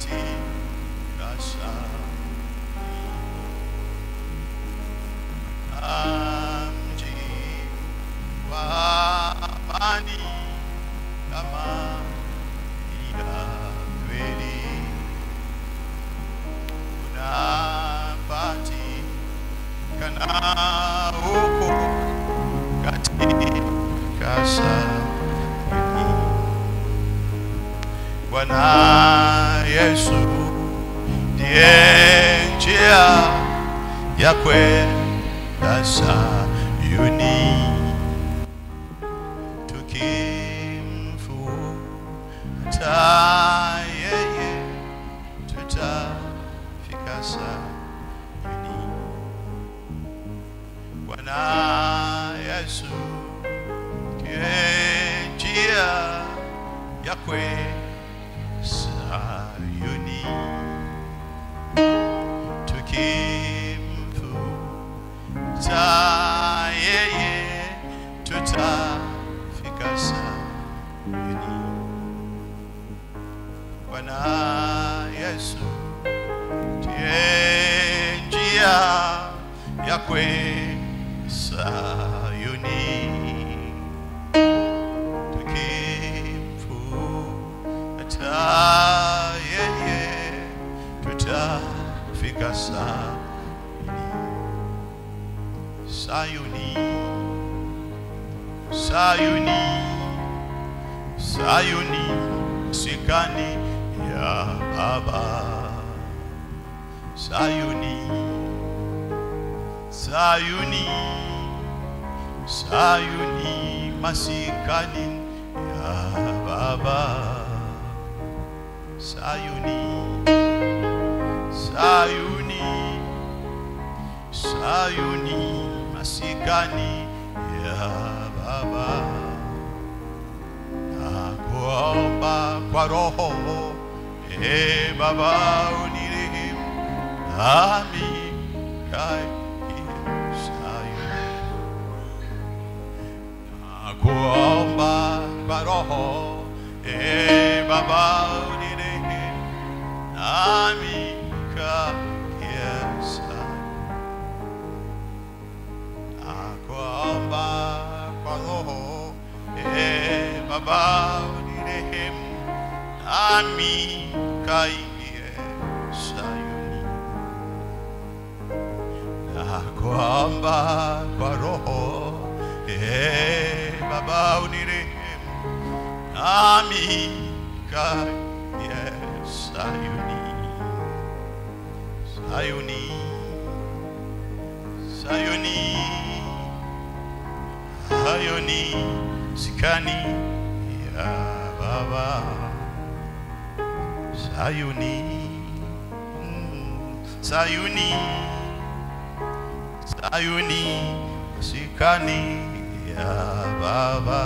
katika shamba mji wa amani kama ya kweli unapatikana huko katika sabini. Bwana Yesu ndiye njia ya kwenda Sayuni, tukimfuata yeye tutafika Sayuni. Bwana Yesu ndiye njia ya kwenda Sayuni, tukimfuata yeye tutafika Sayuni. Bwana Yesu ndiye njia ya kwenda Sayuni, tukimfuata yeye tutafika Sayuni. Sayuni, Sayuni, Sayuni, sikani ya Baba. Sayuni, Sayuni, Sayuni, masikani ya Baba. Sayuni, Sayuni, Sayuni, masikani ya Baba. Nakuomba kwa Roho, e Baba, unirehemu nami kae Sayuni. Nakuomba kwa Roho, e Baba, unirehemu nami kae Sayuni. Nakuomba kwa Roho, e Baba, unirehemu nami kaingie Sayuni. Nakuomba kwa Roho, e Baba, unirehemu nami kaingie Sayuni. Sayuni, Sayuni, Sayuni, sikani ya Baba. Sayuni, mm, Sayuni, Sayuni, sikani ya Baba.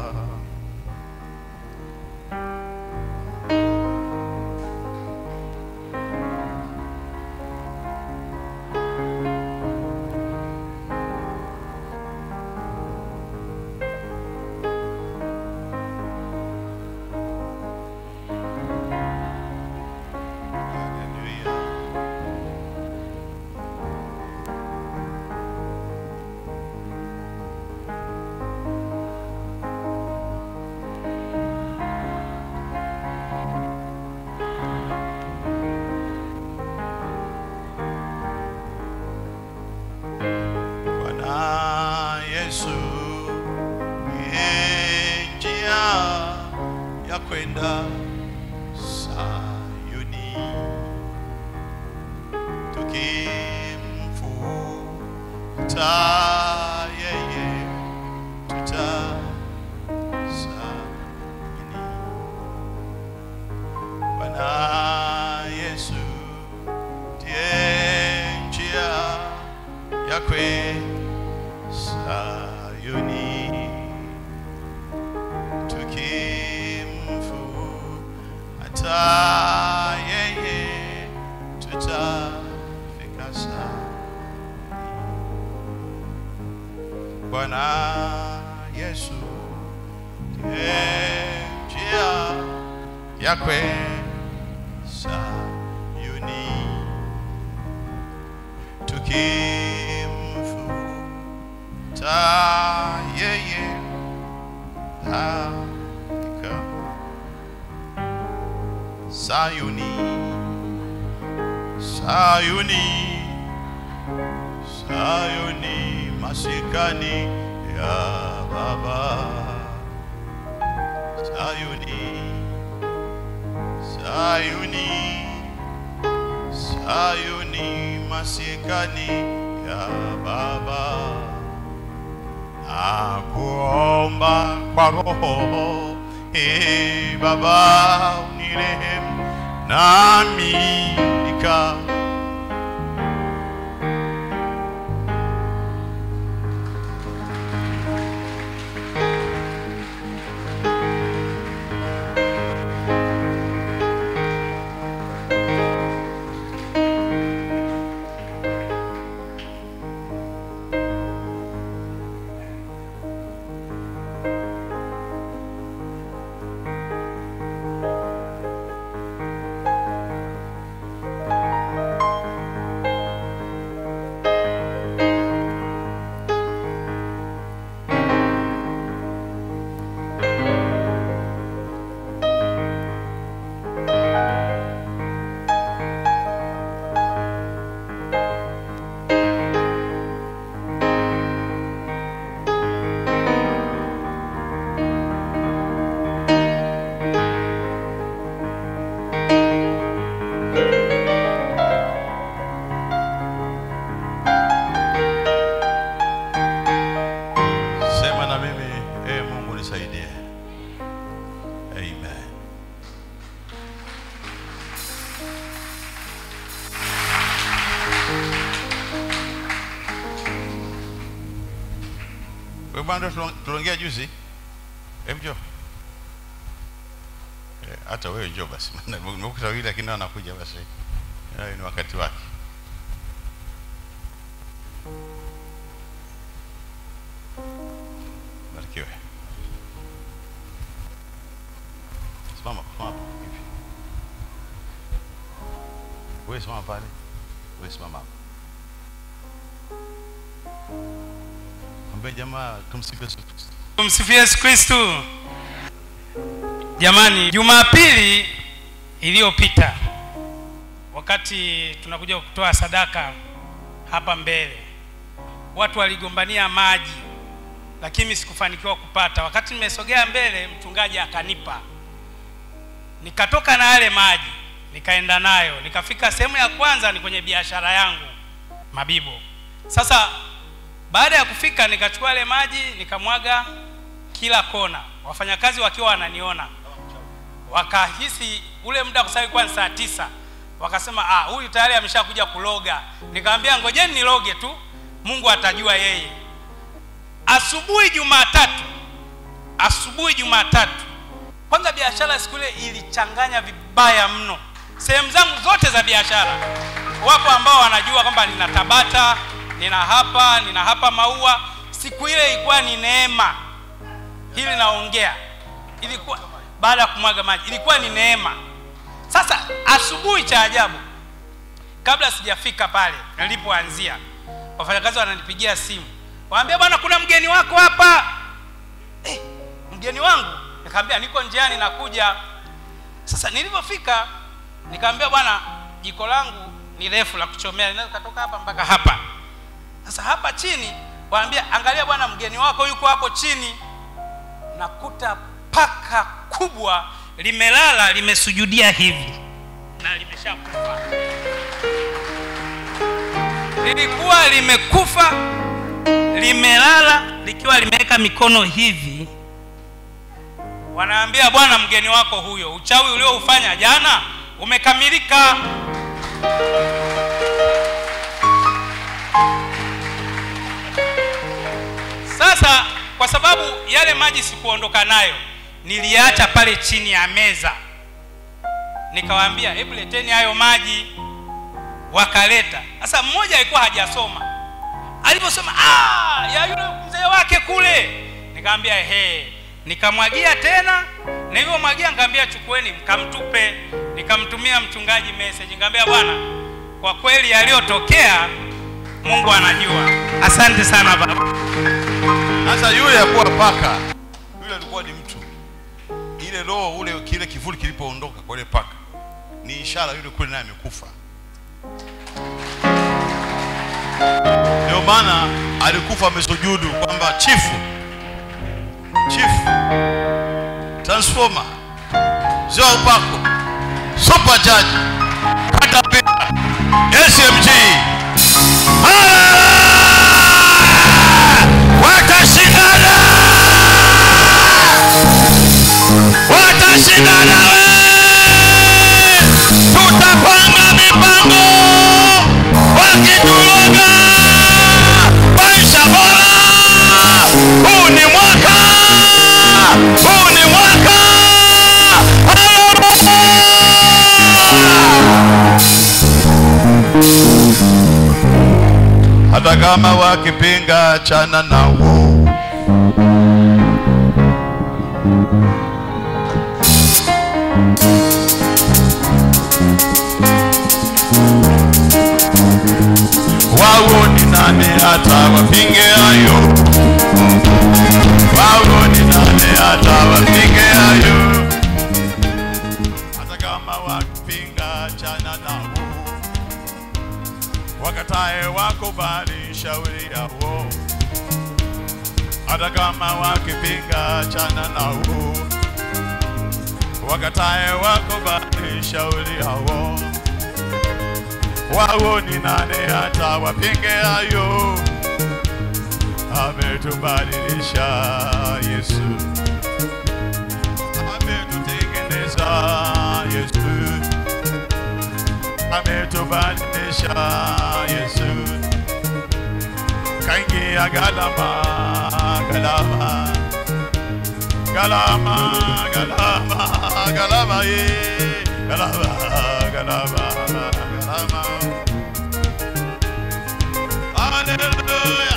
Hallelujah. Bwana Yesu ndiye njia ya kwenda Sayuni, tukimfuata yeye tuta Sayuni. Bwana Yesu ndiye njia ya kwenda Sayuni, tukimfuata yeye tutafika Sayuni. Bwana Yesu ndiye njia ya kwenda Sayuni tukimfuata yeye hakika Sayuni Sayuni Sayuni masikani ya Baba Sayuni Sayuni Sayuni masikani ya Baba Nakuomba kwa roho e Baba unirehemu nami nika Sema na mimi, e Mungu nisaidie. Amen. Wewe bwana ndio tuliongea juzi. Hebu njoo. Eh, Hata wewe njoo basi. Maana nimekuta wili lakini nao anakuja basi. Eh, Ni wakati wake. Barikiwe. Simama, simama hapo hivi. Wewe simama pale. Wewe simama hapo. Mwambie jamaa tumsifu Yesu Kristo. Tumsifie Yesu Kristu. Jamani, Jumapili iliyopita wakati tunakuja kutoa sadaka hapa mbele, watu waligombania maji, lakini sikufanikiwa kupata. Wakati nimesogea mbele, mchungaji akanipa, nikatoka na yale maji, nikaenda nayo, nikafika sehemu ya kwanza, ni kwenye biashara yangu Mabibo. Sasa baada ya kufika nikachukua yale maji nikamwaga kila kona, wafanyakazi wakiwa wananiona, wakahisi ule muda, kwa sababu ilikuwa ni saa tisa, wakasema ah, huyu tayari ameshakuja kuloga. Nikamwambia ngojeni niloge tu, Mungu atajua yeye. Asubuhi Jumatatu, asubuhi Jumatatu, kwanza biashara siku ile ilichanganya vibaya mno, sehemu zangu zote za biashara. Wapo ambao wanajua kwamba nina Tabata, nina hapa, nina hapa Maua. Siku ile ilikuwa ni neema, hili naongea, ilikuwa baada ya kumwaga maji, ilikuwa ni neema. Sasa asubuhi, cha ajabu, kabla sijafika pale nilipoanzia, wafanyakazi wananipigia simu, waambia bwana, kuna mgeni wako hapa. Eh, mgeni wangu? Nikamwambia niko njiani nakuja. Sasa nilipofika nikamwambia bwana, jiko langu ni refu la kuchomea, linaweza kutoka hapa mpaka hapa. Sasa hapa chini waambia, angalia bwana, mgeni wako yuko hapo chini. Nakuta paka kubwa limelala limesujudia hivi na limeshakufa. Lilikuwa limekufa limelala likiwa limeweka mikono hivi. Wanaambia bwana, mgeni wako huyo, uchawi ulioufanya jana umekamilika. Sasa kwa sababu yale maji sikuondoka nayo, niliacha pale chini ya meza, nikawaambia hebu leteni hayo maji. Wakaleta. Sasa mmoja alikuwa hajasoma, aliposema ah, ya yule mzee wake kule, nikamwambia ehe, nikamwagia tena, na hivyo mwagia, nikamwambia akaniambia chukueni mkamtupe nikamtumia mchungaji message nikamwambia bwana kwa kweli yaliyotokea mungu anajua asante sana baba Sasa yule hakuwa paka, yule alikuwa ni mtu. Ile roho ule kile kivuli kilipoondoka kwa ile paka, ni ishara yule kule naye amekufa. Ndio maana alikufa amesujudu kwamba chifu, chifu, transformer, zio upako, super judge, caterpillar, SMG, watashindana watashindana we tutapanga mipango wakituloga maisha bora huu ni mwaka huu ni mwaka hata kama wakipinga chana nao wao ni nani hata wapinge hayo wao ni nani hata wapinge hayo hata kama wakipinga chana nao wakatae wakubali shauri yao hata kama wakipinga chana nao wakatae wakubali shauri yao wao ni nane hata wapinge hayo ametubadilisha yesu ametutengeneza yesu ametubadilisha yesu kaingia galama galama galama galama galama ye galama galama galama haleluya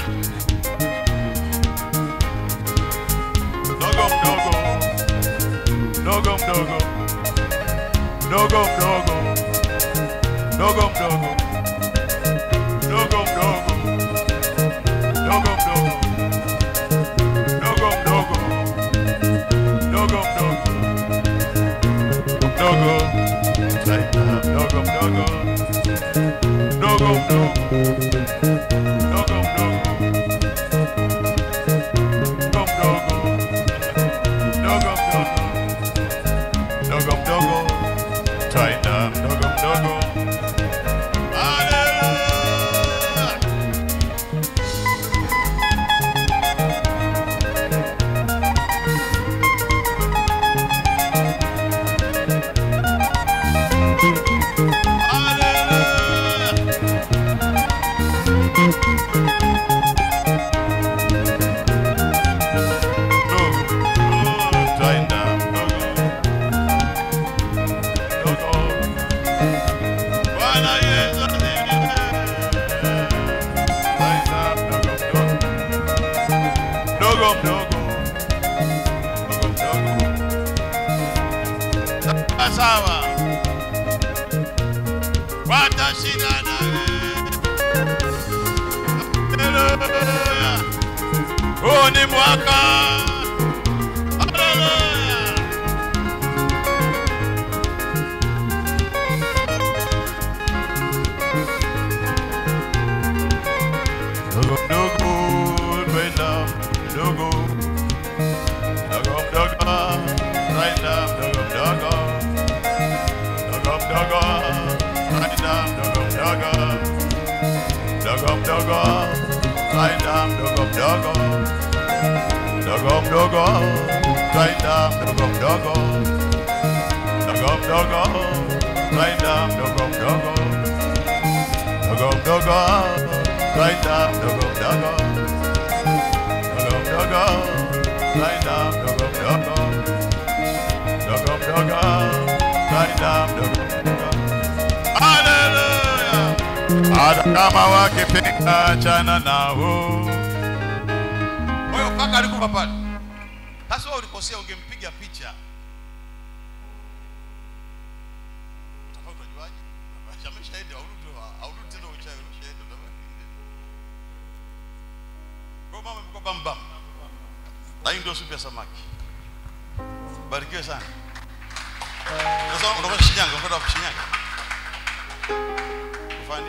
dogo mdogo dogo mdogo dogo mdogo dogo mdogo dogo mdogo dogo mdogo dogo mdogo dogo mdogo mdogo Zaida, mdogo mdogo mdogo mdogo mdogo mdogo mdogo mdogo mdogo mdogo mdogo Zaida, mdogo mdogo Hallelujah. Hallelujah. Dogo, dogo, twaenda, dogo. Dogo. Bwana Yesu asifiwe. Twaenda, dogo, dogo. Dogo mdogo. Dogo mdogo. Sawa, Sawa. Watashindana. Hallelujah. Huu ni mwaka. Hallelujah. Dogo mdogo, twenda mdogo. Dogo mdogo, twenda mdogo mdogo. Dogo mdogo, twenda mdogo mdogo. Dogo mdogo, twenda mdogo mdogo. Dogo mdogo, twenda mdogo mdogo. Dogo mdogo, twenda mdogo mdogo. Dogo mdogo, twenda mdogo mdogo. Dogo mdogo, twenda mdogo mdogo. Dogo mdogo, twenda mdogo mdogo. Hallelujah. Hata kama wakipinga chana nao. Kwa hiyo paka alikufa pale. Sasa wewe ulikosea, ungempiga picha unajuaje? Ameshaenda aurudi aurudi tena uchawi umeshaenda utabaki. Kwa mama mko bam bam. Na hii ndio supu ya samaki. Barikiwe sana. Sasa unakwenda Shinyanga, unakwenda wapi Shinyanga? Kufani?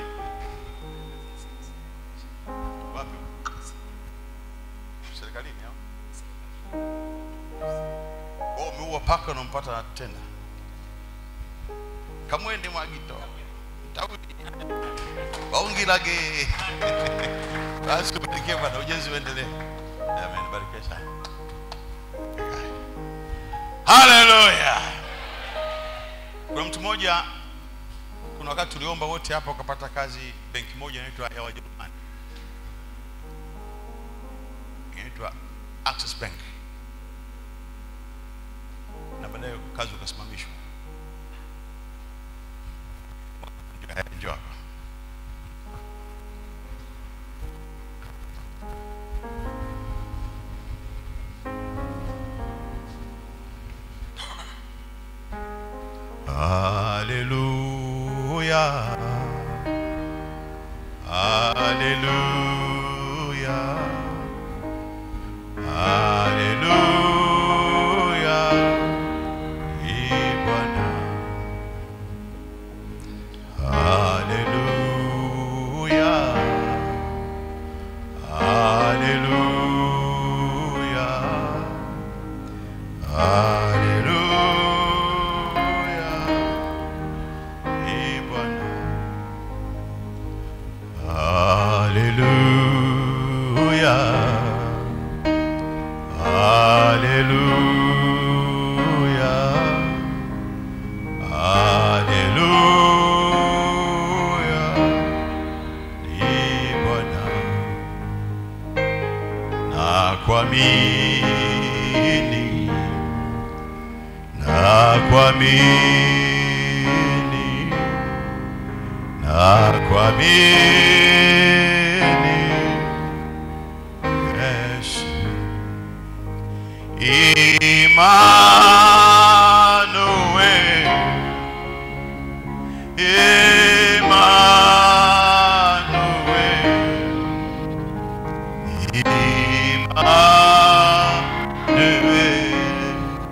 Wapi? Serikalini au? Oh, umeua paka unampata tena. Kamwende mwagito. Tawi. Waungilage. Basi ubarikiwe bwana, ujenzi uendelee. Amen, barikiwe sana. Haleluya. Kuna mtu mmoja, kuna wakati tuliomba wote hapa ukapata kazi benki moja inaitwa ya Wajerumani, inaitwa Access Bank, na baadaye kazi ukasimamishwa. Njoo hapa, njoo hapa. Hallelujah. Hallelujah. Hallelujah. Ee Bwana. Hallelujah. Hallelujah. Hallelujah. Ee Bwana. Hallelujah. Hallelujah. Hallelujah. Ee Bwana. Na kuamini na kuamini na kuamini Yesu Emmanuel Emmanuel Emmanuel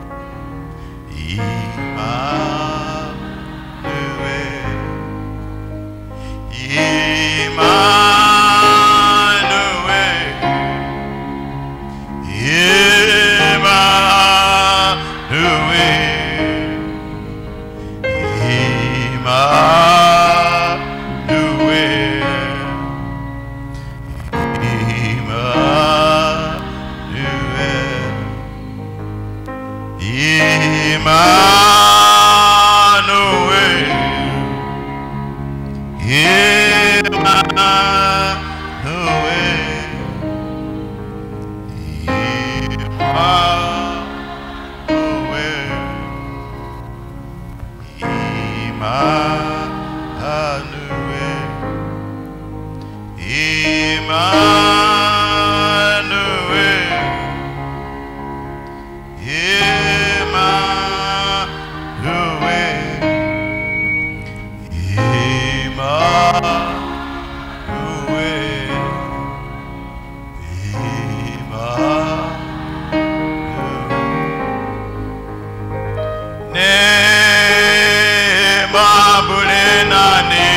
Neema bure na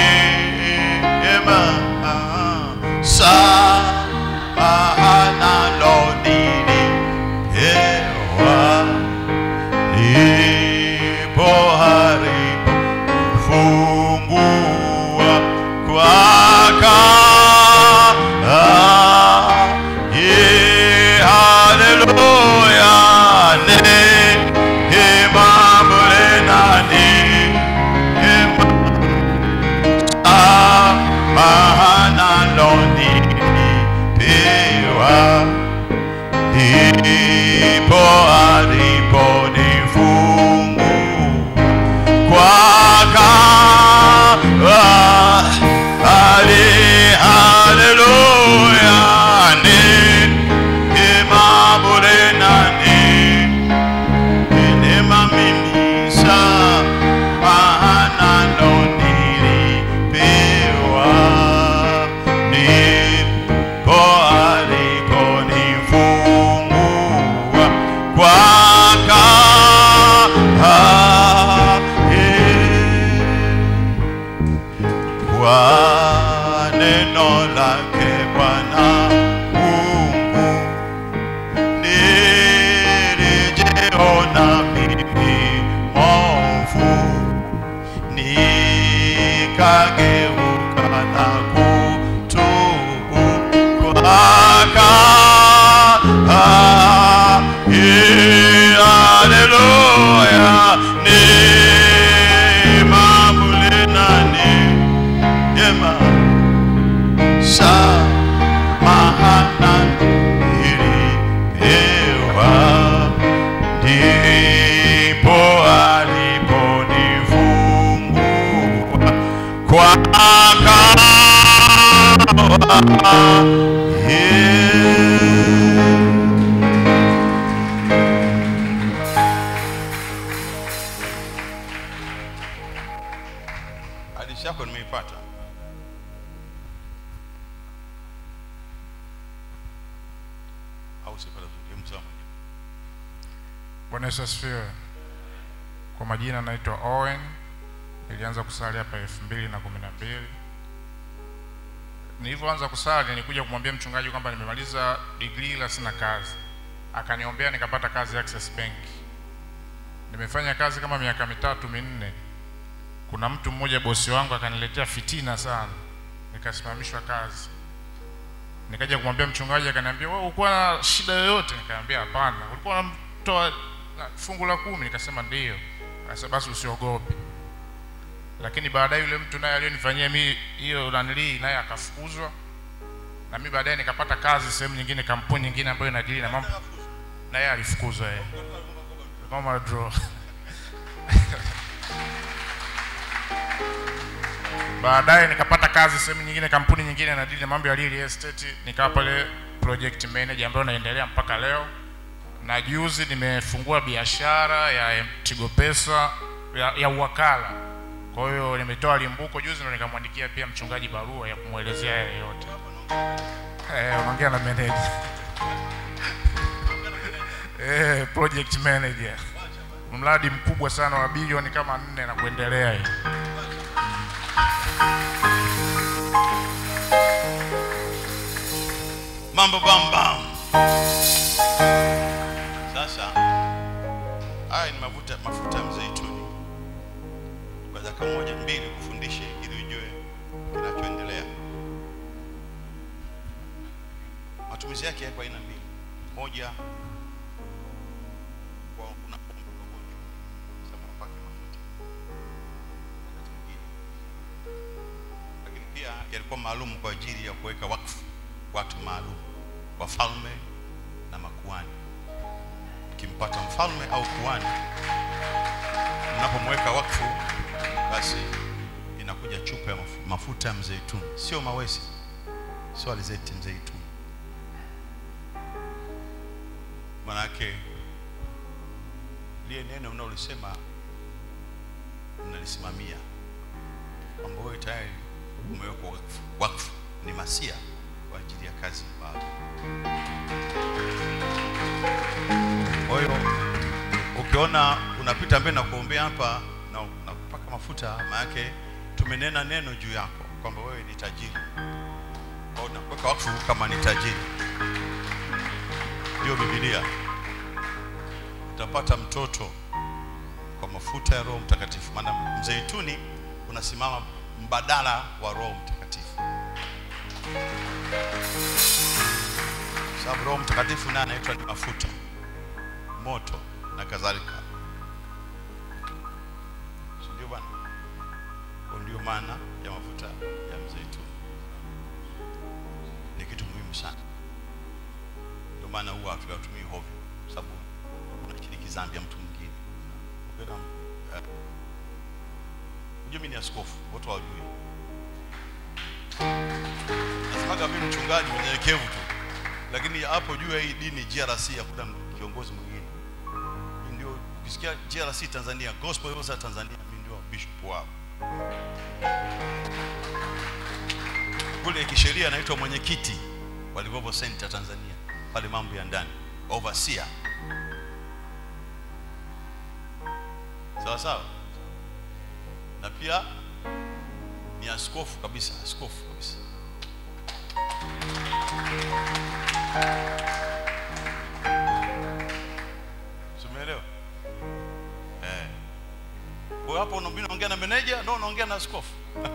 neema sana lodini hewa lipo haribu fungua kwaka yeah, hallelujah neema bure na neema hadithi yako nimeipata au sipata vizuri Hebu sema mwenyewe. Bwana Yesu asifiwe. Kwa majina naitwa Owen. Nilianza kusali hapa elfu mbili na kumi na mbili. Nilivyoanza kusali nilikuja kumwambia mchungaji kwamba nimemaliza degree ila sina kazi. Akaniombea nikapata kazi Access Bank. Nimefanya kazi kama miaka mitatu minne. Kuna mtu mmoja bosi wangu akaniletea fitina sana, nikasimamishwa kazi. Nikaja kumwambia mchungaji, akaniambia wewe ulikuwa na shida yoyote? Nikamwambia hapana. Ulikuwa unamtoa na fungu la kumi? Nikasema ndio. Akasema basi usiogope. Lakini baadaye yule mtu naye aliyonifanyia mimi hiyo nanilii naye akafukuzwa, na mimi baadaye nikapata kazi sehemu nyingine, kampuni nyingine ambayo inadili na mambo, na yeye alifukuzwa yeye. Kama draw. baadaye nikapata kazi sehemu nyingine, kampuni nyingine inadili na mambo ya real estate, nikawa pale project manager ambayo naendelea mpaka leo, na juzi nimefungua biashara ya Tigo Pesa ya, ya uwakala. Kwa hiyo nimetoa limbuko juzi, ndo nikamwandikia pia mchungaji barua ya kumwelezea yale yote. Eh, unaongea na manager eh, project manager, mradi mkubwa sana wa bilioni kama nne na kuendelea hivi. mambo bam bam sasa haya ni mafuta mafuta ya mzeituni kwa dakika moja mbili kufundishe ili ujue kinachoendelea matumizi yake yako aina mbili moja kwa unapoomba ugonjwa sema upake mafuta wakati mwingine lakini pia yalikuwa maalum kwa ajili ya kuweka wakfu watu maalum wafalme na makuani mkimpata mfalme au kuani mnapomweka wakfu basi inakuja chupa ya mafu- mafuta ya mzeituni sio mawesi sio alizeti mzeituni manake liye neno mnaolisema mnalisimamia kwamba wewe tayari umewekwa wakfu, wakfu ni masia kwa ajili ya kazi ya Baba. Kwa hiyo ukiona unapita mbele na kuombea hapa na na kupaka mafuta, maanake tumenena neno juu yako kwamba wewe ni tajiri, kwa hiyo nakuweka wakfu kama ni tajiri. Hiyo Biblia utapata mtoto kwa mafuta ya Roho Mtakatifu, maana mzeituni unasimama mbadala wa Roho Mtakatifu. sababu Roho Mtakatifu naye anaitwa ni mafuta, moto na kadhalika, si ndio bwana? Kwa ndio maana ya mafuta ya mzeituni, ni kitu muhimu sana. Ndio maana huwa hatuyatumii hovyo, sababu unashiriki dhambi ya mtu mwingine. Ukiona, eh, Unajua mimi ni askofu, watu hawajui. Nasemaga mimi mchungaji mnyenyekevu tu lakini hapo juu ya hii dini GRC hakuna kiongozi mwingine. Mimi ndio ukisikia GRC Tanzania, Gospel Rose Tanzania, mimi ndio bishop wao. Kule kisheria anaitwa mwenyekiti wa Livovo Center Tanzania, pale mambo ya ndani, overseer. Sawa sawa, na pia ni askofu kabisa, askofu kabisa. Umeelewa? Eh. Kwa hiyo hapo una- mimi naongea na meneja, ndio unaongea na askofu.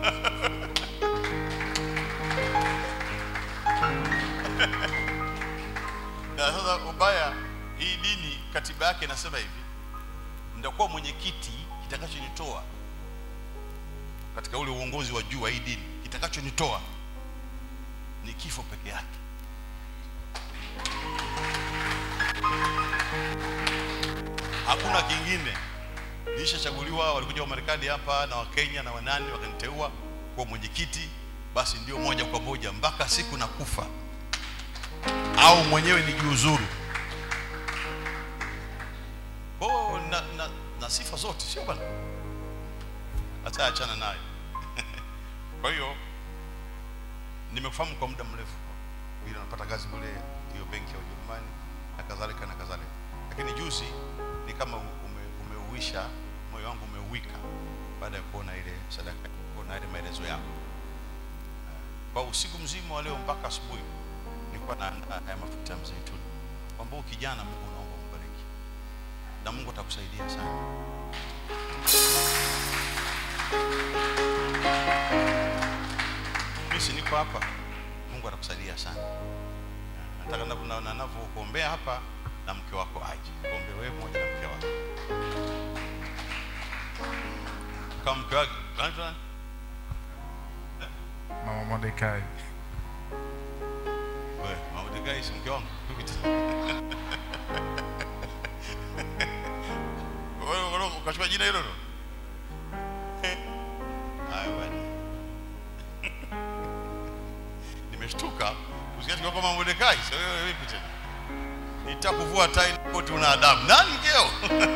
Na sasa ubaya, hii dini katiba yake inasema hivi, nitakuwa mwenyekiti, kitakachonitoa katika ule uongozi wa juu wa hii dini, kitakachonitoa ni kifo peke yake. hakuna kingine. Nilishachaguliwa, walikuja wa Marekani hapa na Wakenya na wanani wakaniteua kuwa mwenyekiti, basi ndio moja kwa moja mpaka siku na kufa au mwenyewe nijiuzuru kwa hiyo na, na, na sifa zote sio bwana hata achana nayo kwa hiyo nimekufahamu kwa muda mrefu vile napata kazi kule hiyo benki ya Ujerumani na kadhalika na kadhalika, lakini juzi ni kama ume, umeuisha moyo wangu umeuwika baada ya kuona ile sadaka, kuona ile maelezo yako. Kwa usiku mzima wa leo mpaka asubuhi nilikuwa naandaa haya mafuta ya mzeituni, kwamba huyu kijana Mungu naomba mbariki na Mungu atakusaidia sana. Mimi si niko hapa, Mungu atakusaidia sana. Nataka na kuna ninavyokuombea hapa na mke wako aje, kuombe wewe pamoja na mke wako. Kama mke wako nani nani? Mama Mordekai. Wewe, mama Degai si mke wangu. Vipi tena? Wewe wewe ukachukua jina hilo hilo? Hayo bwana. Nimeshtuka kusikia kwa mama Mordekai. Sasa wewe vipi tena? Nitakuvua tai na koti una adabu. Nani mkeo?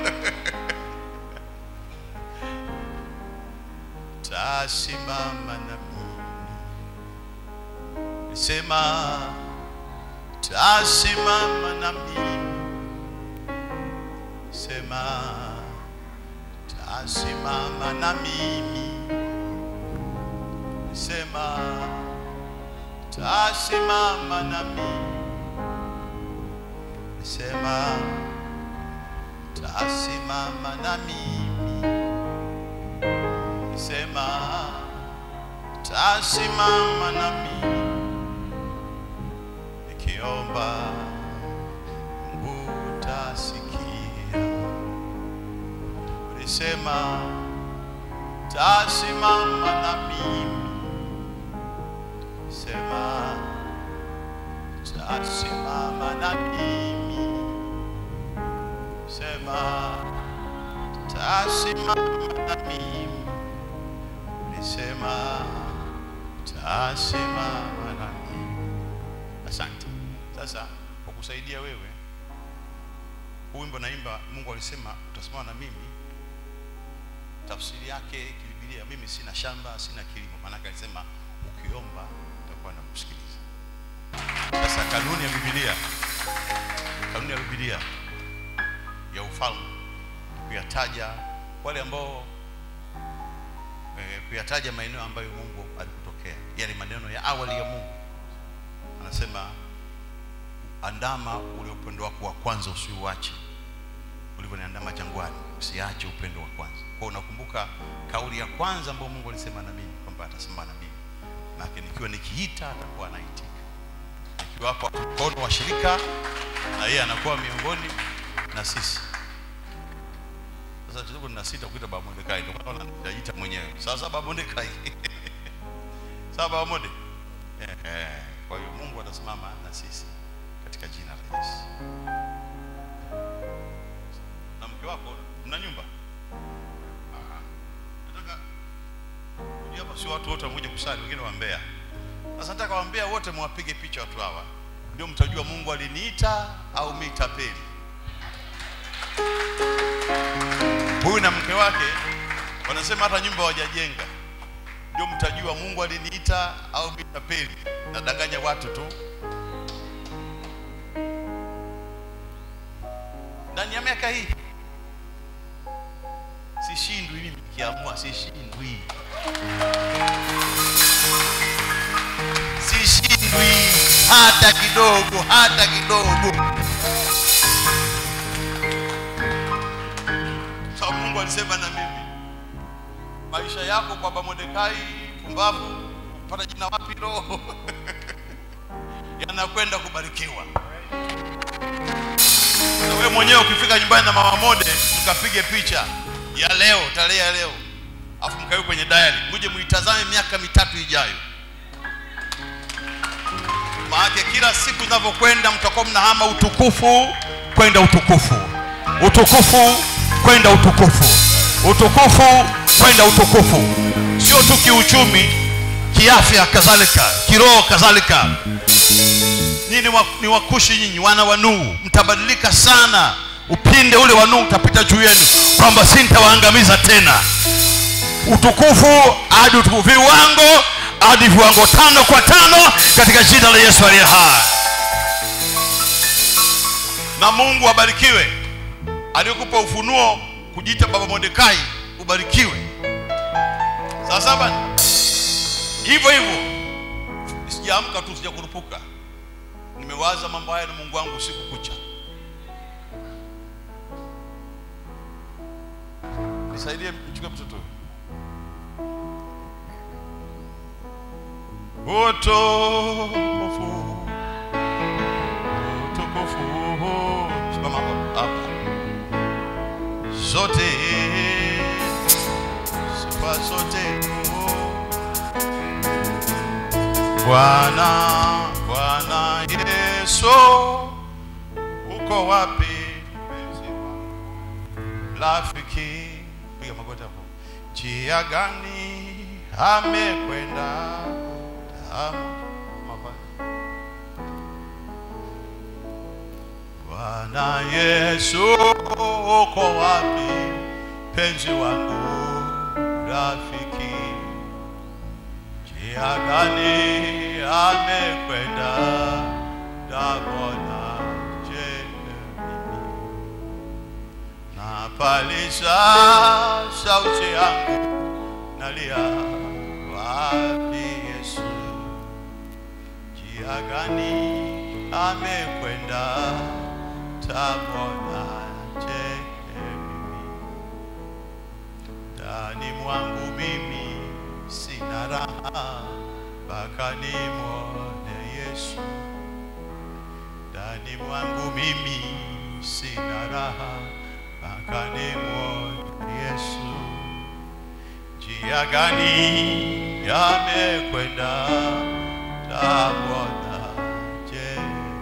Tasimama na mimi. Sema tasimama na mimi. Sema tasimama na mimi. Sema tasimama na mimi. Sema tasimama na mimi. Sema tasimama na mimi. Nikiomba Mungu utasikia. Ulisema tasimama na mimi. Sema tasimama na mimi. Sema tasimama na mimi. Ulisema tasimama na mimi. Asante. Sasa kwa kusaidia wewe, huu wimbo naimba, Mungu alisema utasimama na mimi. Tafsiri yake kibibilia, mimi sina shamba, sina kilimo. Maanake alisema ukiomba utakuwa na kusikiliza. Sasa kanuni ya Biblia, kanuni ya Biblia ya ufalme kuyataja wale ambao eh, kuyataja maeneo ambayo Mungu alikutokea, yale maneno ya awali ya Mungu. Anasema andama ule upendo wako wa kwanza usiuache, ulivyoniandama jangwani, usiache upendo wa kwanza. Kwa unakumbuka kauli ya kwanza ambayo Mungu alisema na mimi kwamba atasema na mimi, maana nikiwa nikiita atakuwa anaitika, nikiwapa mkono wa shirika na yeye anakuwa miongoni na sisi. Sasa kidogo nina sita kuita Baba Mordekai, ndio maana najiita mwenyewe. Sasa Baba Mordekai. Sawa Baba Morde. Eh, eh. Kwa hiyo Mungu atasimama na sisi katika jina la Yesu. Na mke wako mna nyumba? Ah. Nataka unajua hapa sio watu wote wamekuja kusali, wengine wa Mbeya. Sasa nataka wa Mbeya wote mwapige picha watu hawa. Ndio mtajua Mungu aliniita au mimi tapeli. huyu na mke wake wanasema hata nyumba hawajajenga. Ndio mtajua Mungu aliniita au mimi tapeli, nadanganya watu tu. Ndani ya miaka hii sishindwi mimi, nikiamua sishindwi, sishindwi hata kidogo, hata kidogo. sababu Mungu alisema na mimi, maisha yako kwa Baba Mordekai pumbavu, pata jina wapi roho yanakwenda kubarikiwa. Na wewe mwenyewe ukifika nyumbani na mama Mode, mkapige picha ya leo, tarehe ya leo, afu mkawe kwenye diary, muje muitazame miaka mitatu ijayo. Maana kila siku zinavyokwenda mtakuwa mnahama utukufu kwenda utukufu, utukufu kwenda utukufu, utukufu kwenda utukufu, sio tu kiuchumi, kiafya kadhalika kiroho kadhalika nyinyi ni wa- ni wakushi nyinyi wana wa nuhu mtabadilika sana upinde ule wa nuhu utapita juu yenu kwamba si nitawaangamiza tena utukufu hadi utukufu viwango hadi viwango tano kwa tano katika jina la yesu aliye hai na mungu abarikiwe aliyekupa ufunuo kujiita baba mordekai ubarikiwe sasa bana hivyo hivyo sijaamka tu sijakurupuka nimewaza mambo haya na mungu wangu usiku kucha nisaidie mchukue mtoto huyu. utukufu utukufu simama hapo hapa zote sifa zote tu bwana bwana yesu uko wapi mpenzi wangu? rafiki piga magoti hapo njia gani amekwenda Tamu. Mapa- bwana yesu uko wapi penzi wangu rafiki njia gani amekwenda damona je mimi napalisha sauti yangu nalia wapi yesu njia gani amekwenda tamona je mimi ndani mwangu mimi sina raha mpaka nimwone yesu ndani mwangu mimi sina raha mpaka nimwone yesu njia gani yamekwenda tamwona je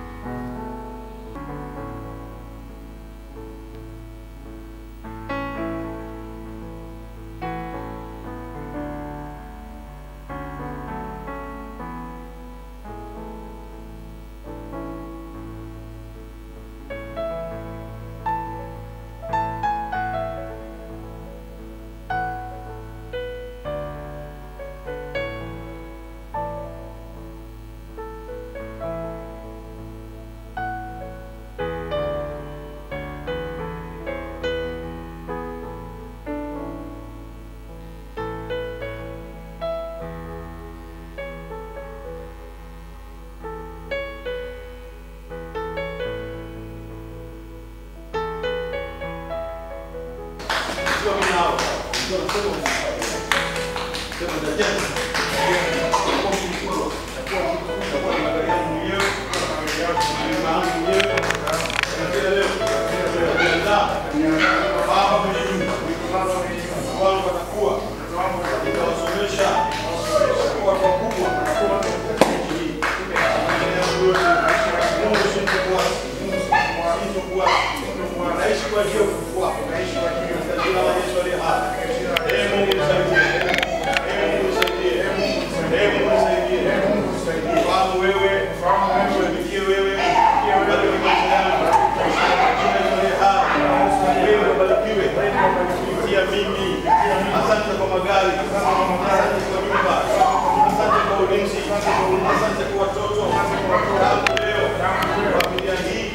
Asante kwa magari, asante kwa nyumba, asante kwa ulinzi, asante kwa watoto. Tangu leo, familia hii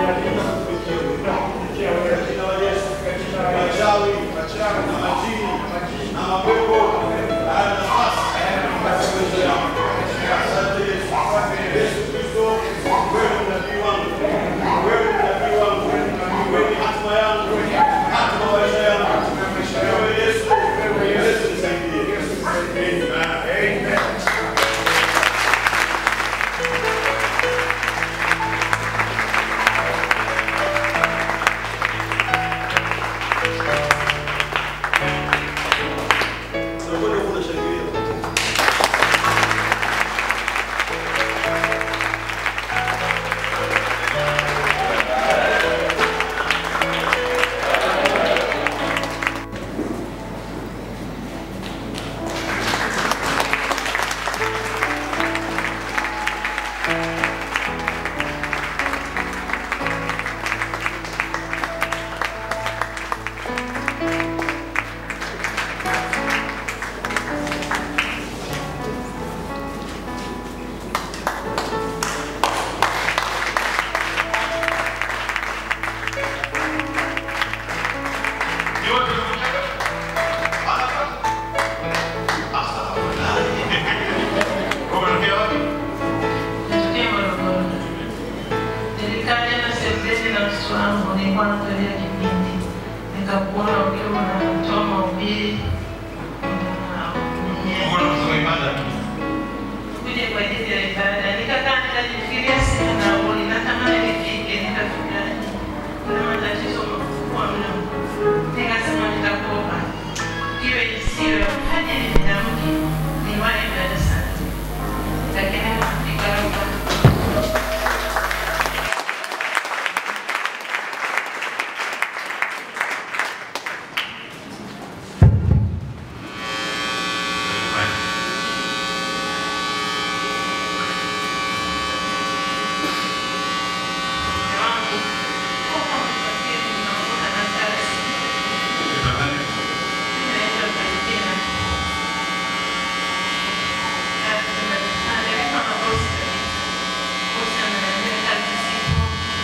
katika jina la Yesu, wachawi na majini na mapepo haya nafasi katika maisha yao. Asante Yesu. Yesu Kristo, wewe ni nabii wangu, wewe ni nabii wangu, wewe ni hatima yangu, hatima ya maisha yangu. Wewe Yesu, Yesu nisaidie. Amen. nisiwe fanye nitamke ni imani mbele sana lakini nikaomba wangu huko msafiri ninaondoka na taksi naitwa Palestina alikuwa na bosi kabisa bosi ananiambia kazi zipo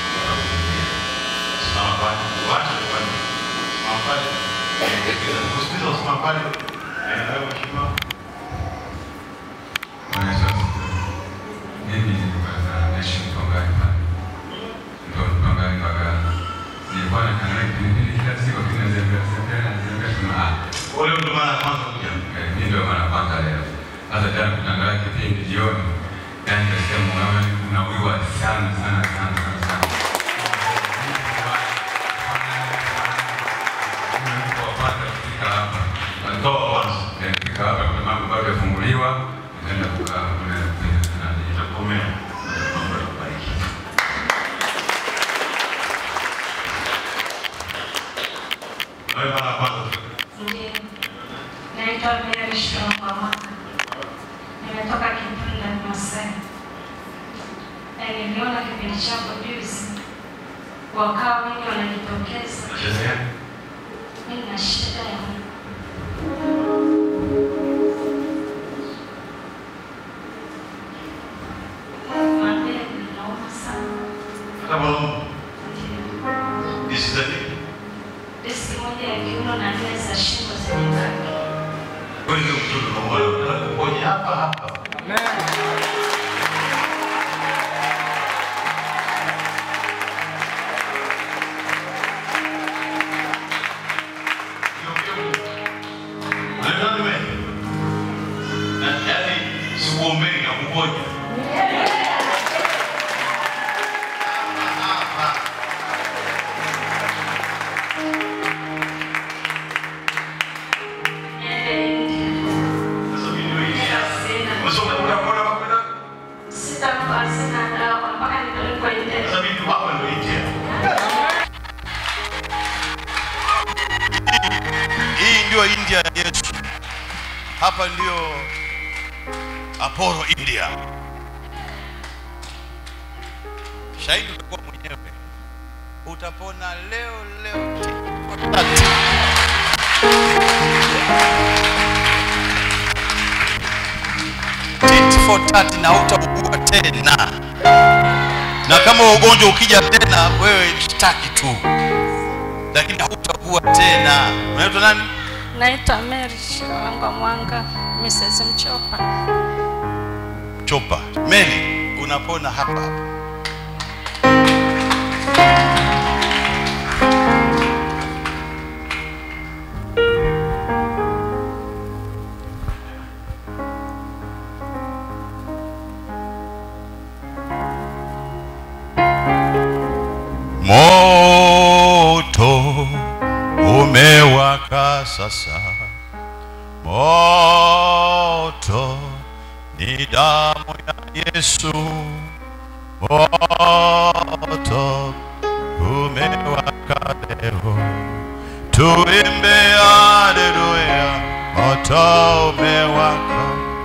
Mimi nilipata naishi Mtongani pale. Ndio Mtongani Mbagala. Nilikuwa nakanyaga kipindi kila siku lakini nazembea zembea nazembea sema ah. Ule ndo mara ya kwanza kuja. eh, Mimi ndio mara kwanza leo. Sasa jana kutangaza kipindi jioni. Yaani nasikia moyo wangu unawiwa sana sana sana sana sana. Nilipopata kufika hapa. Walitoa kwanza. Eh, Kufika hapa kuna mambo bado yafunguliwa. Nikaenda kukaa kule kwenye nani. Itakomea. Mungu akubariki. Wewe mara ya kwanza kufika. Ndiyo. Naitwa Mary Shongwamaka. Nimetoka Kipunda Masai. Na niliona kipindi chako juzi, wakawa wengi wanajitokeza. Unacheza gani? Mimi na shida ya mabega inauma sana. Hata mwanaume. Ndiyo. This is the thing. Diski moja ya kiuno na nne za shingo zenye baki. Wewe ndio mtoto unaomba. Upoje hapa hapa. Sikuombeni na kuponya. Niende India. Sasa mimi ndio hivi. Sina. Umesoma utapona makwenda? Sitakuwa sina dawa mpaka nipelekwe India. Sasa mimi hapa ndio India. Hii ndio India ya Yesu. Hapa ndio Apollo India. Shahidi utakuwa mwenyewe. Utapona leo leo. Tati. Tit for tat na utaugua tena. Na kama ugonjwa ukija tena, wewe shtaki tu, lakini hautakuwa tena. Unaitwa nani? Naitwa Mary Shirangwa Mwanga, Mrs. Mchopa. Chopa. Meli, unapona hapa hapa. Moto umewaka sasa, moto ni damu ya Yesu, moto umewaka leo, tuimbe haleluya, moto umewaka,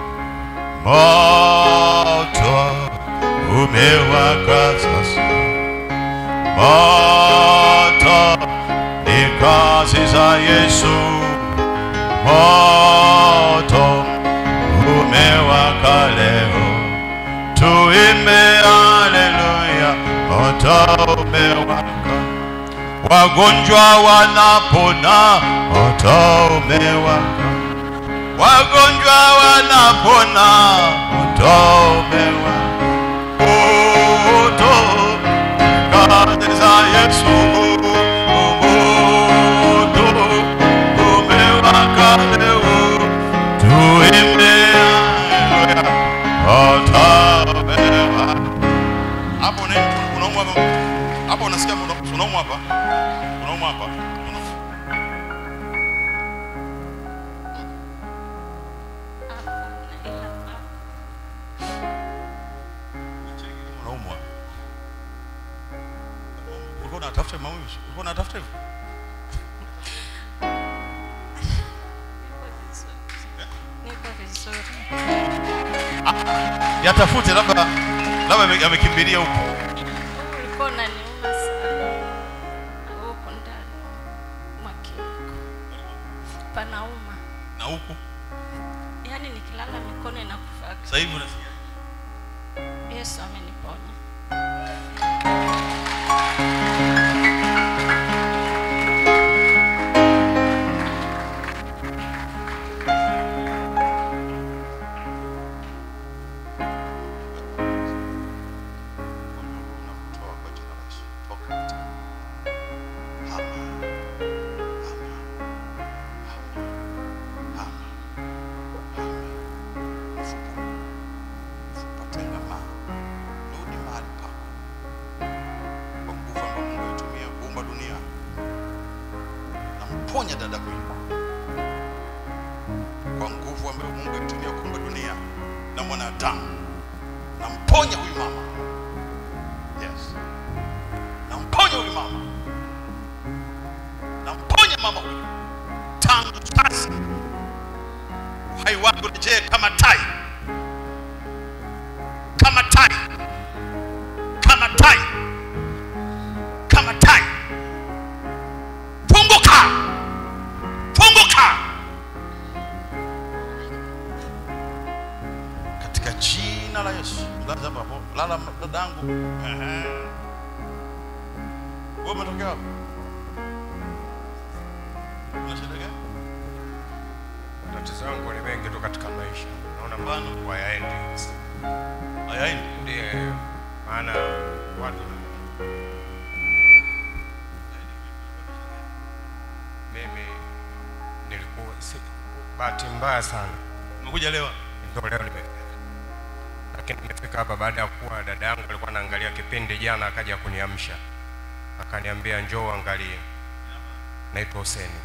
moto umewaka sasa moto ni kazi za Yesu, moto umewaka leo, tuimbe haleluya, moto umewaka, wagonjwa wanapona, moto umewaka, wagonjwa wanapona, moto umewaka, moto kazi za Yesu, moto umewaka leo, tuimbe haleluya, moto umewaka. Hapo una- unaumwa hapa, hapo unasikia una- unaumwa hapa, unaumwa hapa, Una- utafute mauzo ulikuwa unatafuta hivyo Niko vizuri. yatafute labda labda ame- amekimbilia huko Huu ulikuwa unaniuma sana. Huku ndani mwa kiuno. Panauma. na huku Yaani nikilala mikono inakufa. sasa hivi unasikia Yesu ameniponya. unakutoa kwa jina la Yesu toka hama hama hama hama hama mfupa mfupa tengama rudi mahali pako kwa nguvu ambayo Mungu alitumia kuumba dunia namponya dada huyu kwa nguvu ambayo Mungu alitumia kuumba dunia na mwanadamu namponya huyu mama Yes. Namponya huyu mama. Namponya mama huyu. Tangu sasa uhai wako rejee kama tai, kama tai, kama tai, kama tai. Funguka, funguka katika jina la Yesu. Lala hapa hapo, lala dadangu. Ehe. Wewe umetokea wapi? Una shida gani? Matatizo yangu ni mengi tu katika maisha, naona mambo hayaendi. Hayaendi. Ndiye maana watu mimi nilikuwa si, bahati mbaya sana Umekuja leo? ndio leo nime lakini nimefika hapa baada ya kuwa dada yangu alikuwa anaangalia kipindi jana, akaja kuniamsha akaniambia njoo angalie. Naitwa Huseni,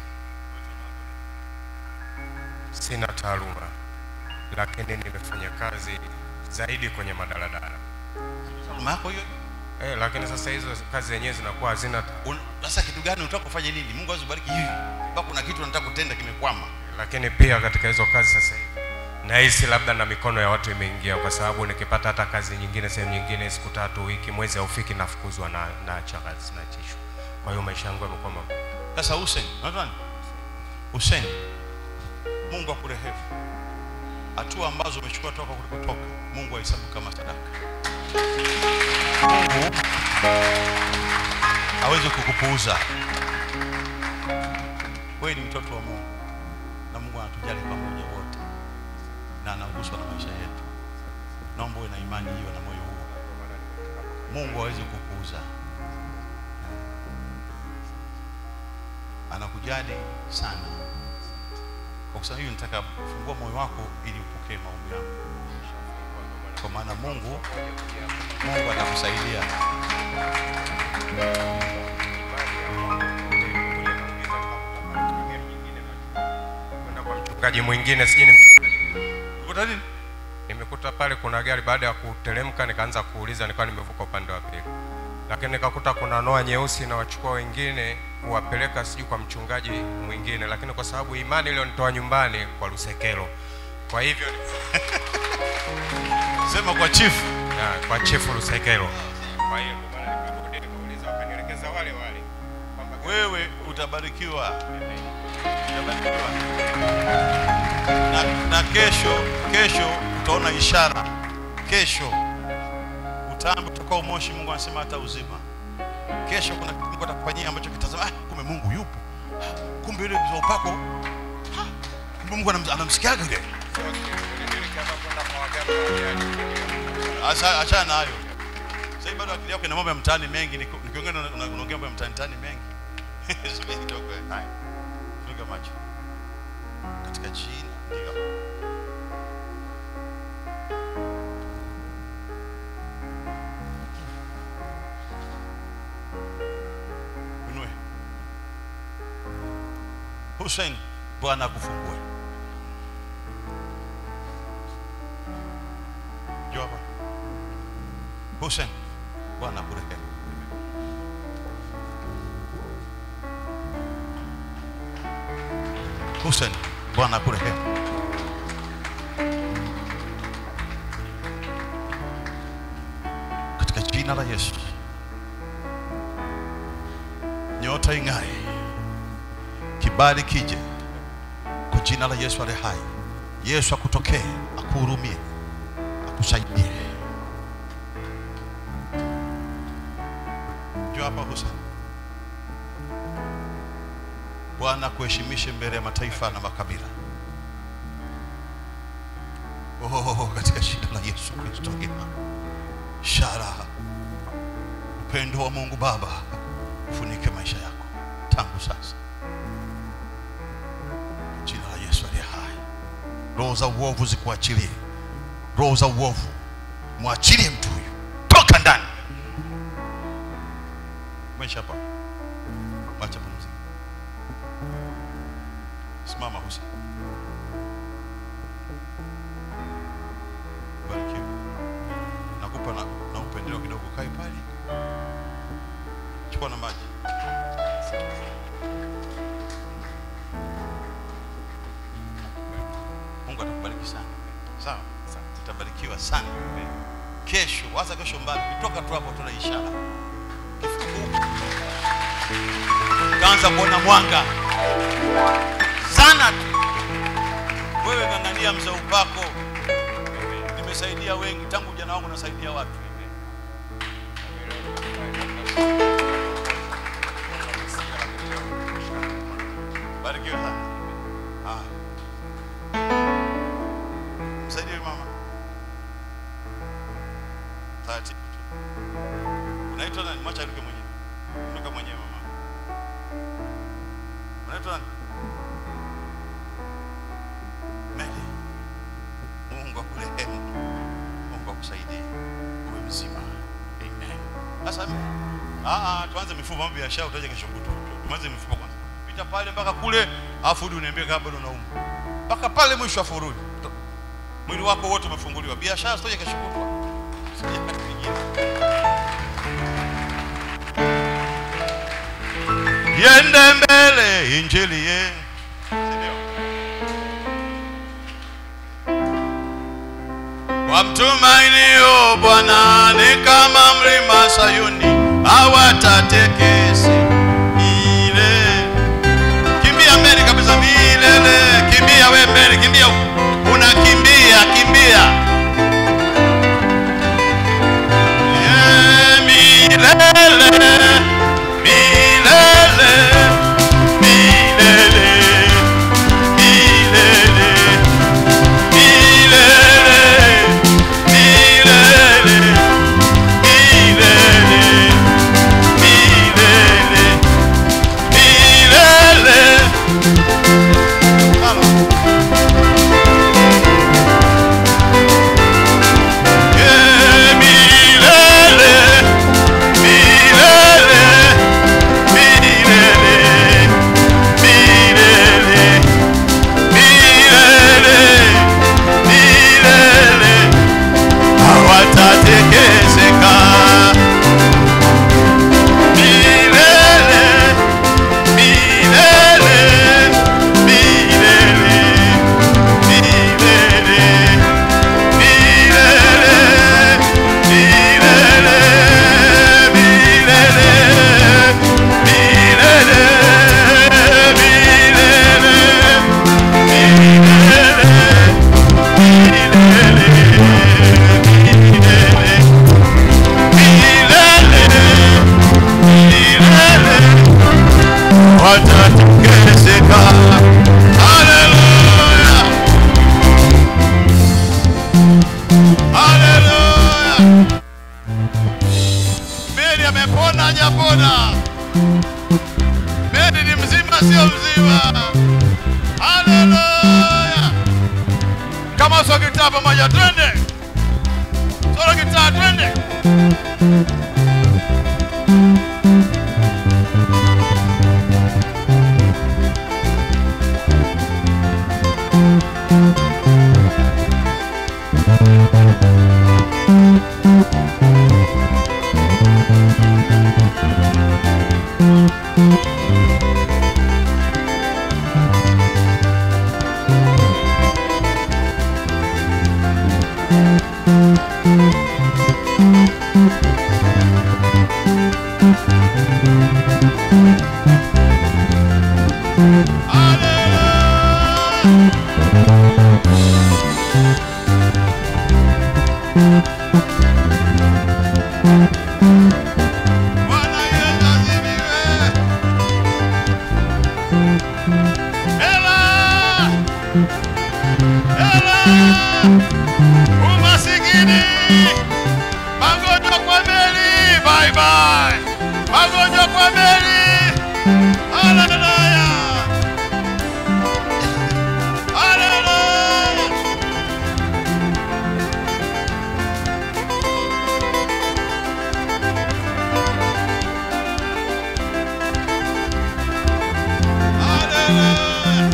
sina taaluma, lakini nimefanya kazi zaidi kwenye madaladala Mama yako hiyo? eh, lakini sasa hizo kazi zenyewe zinakuwa hazina Un- Sasa kitu gani unataka kufanya nini? Mungu azibariki hivi. Mpaka kuna kitu unataka kutenda kimekwama. lakini pia katika hizo kazi sasa hivi nahisi labda na mikono ya watu imeingia, kwa sababu nikipata hata kazi nyingine sehemu nyingine, siku tatu, wiki, mwezi haufiki, nafukuzwa na naacha kazi, naachishwa. Kwa hiyo maisha yangu yamekuwa magumu. Sasa Hussein, unaitwa nani? Hussein. Mungu akurehemu. Hatua ambazo umechukua toka kulikotoka, Mungu ahesabu kama sadaka. Mungu hawezi kukupuuza. Wewe ni mtoto wa Mungu na Mungu anatujali pamoja wote na anaguswa na maisha yetu. Naomba uwe na imani hiyo na moyo huo. Mungu hawezi kukupuuza. anakujali sana. Kwa kusema hiyo, nataka kufungua moyo wako ili upokee maombi yangu, kwa maana Mungu Mungu atakusaidia. Kwenda kwa mchungaji mwingine, sijui ni mchungaji Ukuta nini? nimekuta pale kuna gari, baada ya kuteremka nikaanza kuuliza, nikawa nimevuka upande wa pili, lakini nikakuta kuna noa nyeusi na wachukua wengine kuwapeleka sijui kwa mchungaji mwingine, lakini kwa sababu imani iliyonitoa nyumbani kwa Lusekelo, kwa hivyo Sema kwa chifu. na, kwa chifu Lusekelo. Kwa hiyo ndio maana nikarudi nikauliza, wakanielekeza wale wale kwamba Wewe utabarikiwa, utabarikiwa na, na kesho kesho utaona ishara. Kesho utambi utakao moshi, Mungu anasema hata uzima. Kesho kuna kitu Mungu atakufanyia ambacho kitazama, ah, kumbe Mungu yupo, Ah, kumbe yule mzee wa upako, ah, kumbe Mungu anams- anamsikiaga yule. Acha- Achana na hayo. Sasa hivi bado akili yako ina mambo ya mtaani mengi, niko- nikiongea na- na- unaongea mambo ya mtaani mtaani mengi. Subiri kidogo. eh. Haya. Funga macho. Katika jina ndio. Unue. Hussein, Bwana akufungue. Njoo hapa. Hussein, Bwana akurehemu. Hussein, Bwana akurehemu. Katika jina la Yesu, nyota ing'ae, kibali kije kwa jina la Yesu aliye hai. Yesu akutokee, akuhurumie, akusaidie. Njoo hapa Hussein. Bwana kuheshimishe mbele ya mataifa na makabila. Oh, katika jina la Yesu Kristo gema shara upendo wa Mungu Baba ufunike maisha yako tangu sasa, jina la Yesu aliye hai. Roho za uovu zikuachilie, roho za uovu mwachilie mtu huyu, toka ndani. Mwisha hapa, mwacha pumzika. Simama Hussein. Barikiwe. Nakupa na, na upendeleo kidogo, kae pale, chukua na maji. Mungu atakubariki sana, sawa? Utabarikiwa sana kesho, hasa kesho mbali, kutoka tu hapo tuna ishara Ukifika huko, utaanza kuona mwanga sana tu. Wewe ng'ang'ania mzee upako, nimesaidia wengi tangu ujana wangu, nasaidia watu. Barikiwe sana. Haya. Msaidie mama. Taratibu tu. Unaitwa nani? Mwacha aruke mwenyewe. Ruka mwenyewe mama. Unaitwa nani? Meli. Mungu akurehemu. Mungu akusaidie. Uwe mzima. Amen. Sasa ah ah tuanze mifumo mambo ya biashara utaje kesho kutwa. Tuanze mifumo kwanza. Pita pale mpaka kule afu rudi uniambie kama bado unaumwa. Mpaka pale mwisho afu rudi. Mwili wako wote umefunguliwa. Biashara sitoje kesho kutwa. Sija wakati mwingine. Yende mbele injili ye. Sindio? Wamtumainio Bwana ni kama mlima Sayuni, hawatatekesi ile. Kimbia mbele kabisa, milele. Kimbia we mbele, kimbia, unakimbia, kimbia. Yeah, milele, milele, milele, milele. hawatatekeseka milele milele milele milele milele milele milele milele milele watatekeseka. Haleluya, haleluya. Meli amepona, hajapona? Meli ni mzima, sio mzima? Haleluya. Kama sio gitaa pamoja, twende solo gitaa, twende. Bwana Yesu asifiwe. Hela! Hela! Umasikini! Magonjwa kwa meli! Bye bye! Magonjwa kwa meli! Haleluya! Haleluya! Haleluya!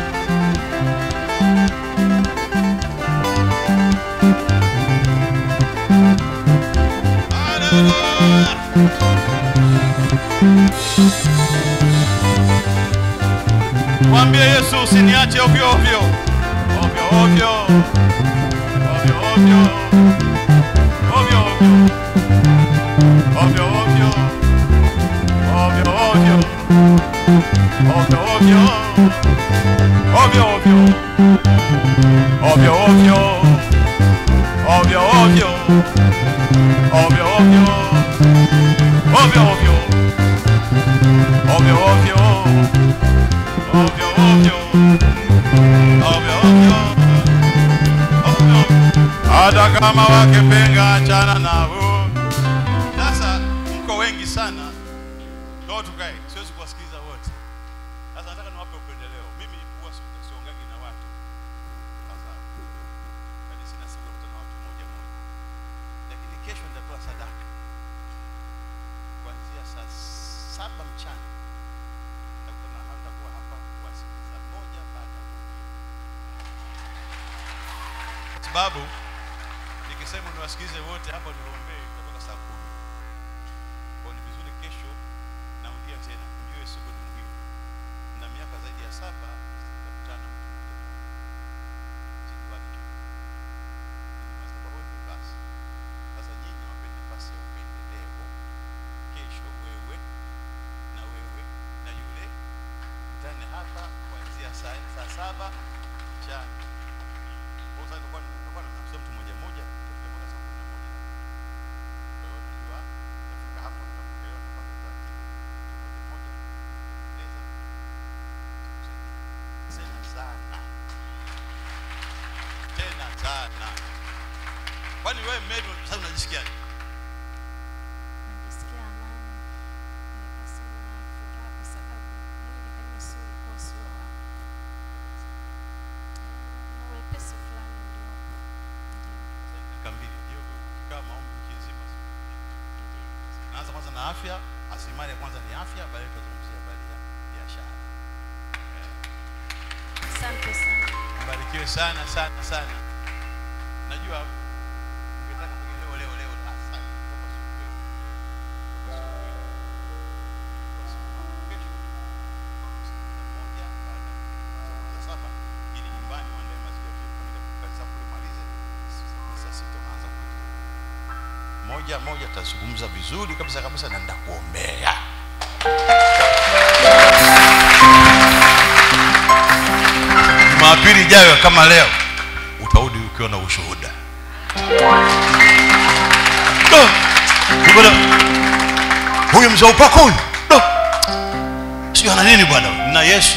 Mwambie Yesu usiniache ovyo ovyo. Ovyo ovyo. Ovyo ovyo. Ovyo ovyo. Ovyo ovyo. Ovyo ovyo. Ovyo ovyo. Ovyo ovyo. Ovyo ovyo. Ovyo ovyo. Ovyo ovyo. Ovyo ovyo. Ovyo ovyo. Ovyo ovyo. Ovyo ovyo. Ovyo. Hata kama wakipenga achana nao. Sasa mko wengi sana, ndio tukae, siwezi kuwasikiliza wote. Sasa nataka niwape upendeleo. Mimi huwa si- siongagi na watu. Sasa hadi sina siku ya kukutana na watu moja moja, lakini kesho nitatoa sadaka kuanzia saa saba mchana nitakutana hapa, nitakuwa hapa kuwasikiliza moja baada ya mwingine, kwa sababu nikisema niwasikilize wote hapa niwaombee itatoka saa kumi. Kwa ni vizuri kesho, narudia tena, mjue siku ni muhimu. Na miaka zaidi ya saba sitakutana na mtu mmoja mmoja, sijuani tu ni madhabahuni basi. Sasa nyinyi wapeni nafasi ya upendeleo. Kesho wewe na wewe na yule mkutane hapa kuanzia saa saa saba mchana. Kwa sasa tutakuwa tutakuwa tunamsikia mtu mmoja mmoja tutafika mpaka saa kumi na moja. Kwa hiyo najua tutafika hapo tutapokelewa tupate utaratibu mtu mmoja mmoja kueleza tena sana tena sana. Kwani wewe Mary sasa unajisikiaje? Najisikia amani, nikasema furaha kwa sababu mwili kama sio ulikuwa sio wangu. Na wepesi fulani uliopo. Ndio, Dakika mbili ndio ukikaa maombi wiki nzima. ndio. Naanza kwanza na afya, asilimali ya kwanza ni afya, baadaye tutazungumzia habari ya biashara. Asante sana. Mbarikiwe sana sana sana. Najua ungetaka pengine leo leo leo ah, sana. Toka siku leo. Toka siku leo. Toka siku kesho. Saa moja baada ya saa saba ili nyumbani waandae maziwa ya kwenda kazi zako umalize. Saa sita unaanza kuja. Moja moja tutazungumza vizuri kabisa kabisa na nitakuombea. Jumapili ijayo kama leo utarudi ukiwa na ushuhuda. Do. Bwana, Huyu mzee wa upako huyu. Do. Sio ana nini bwana? Na Yesu.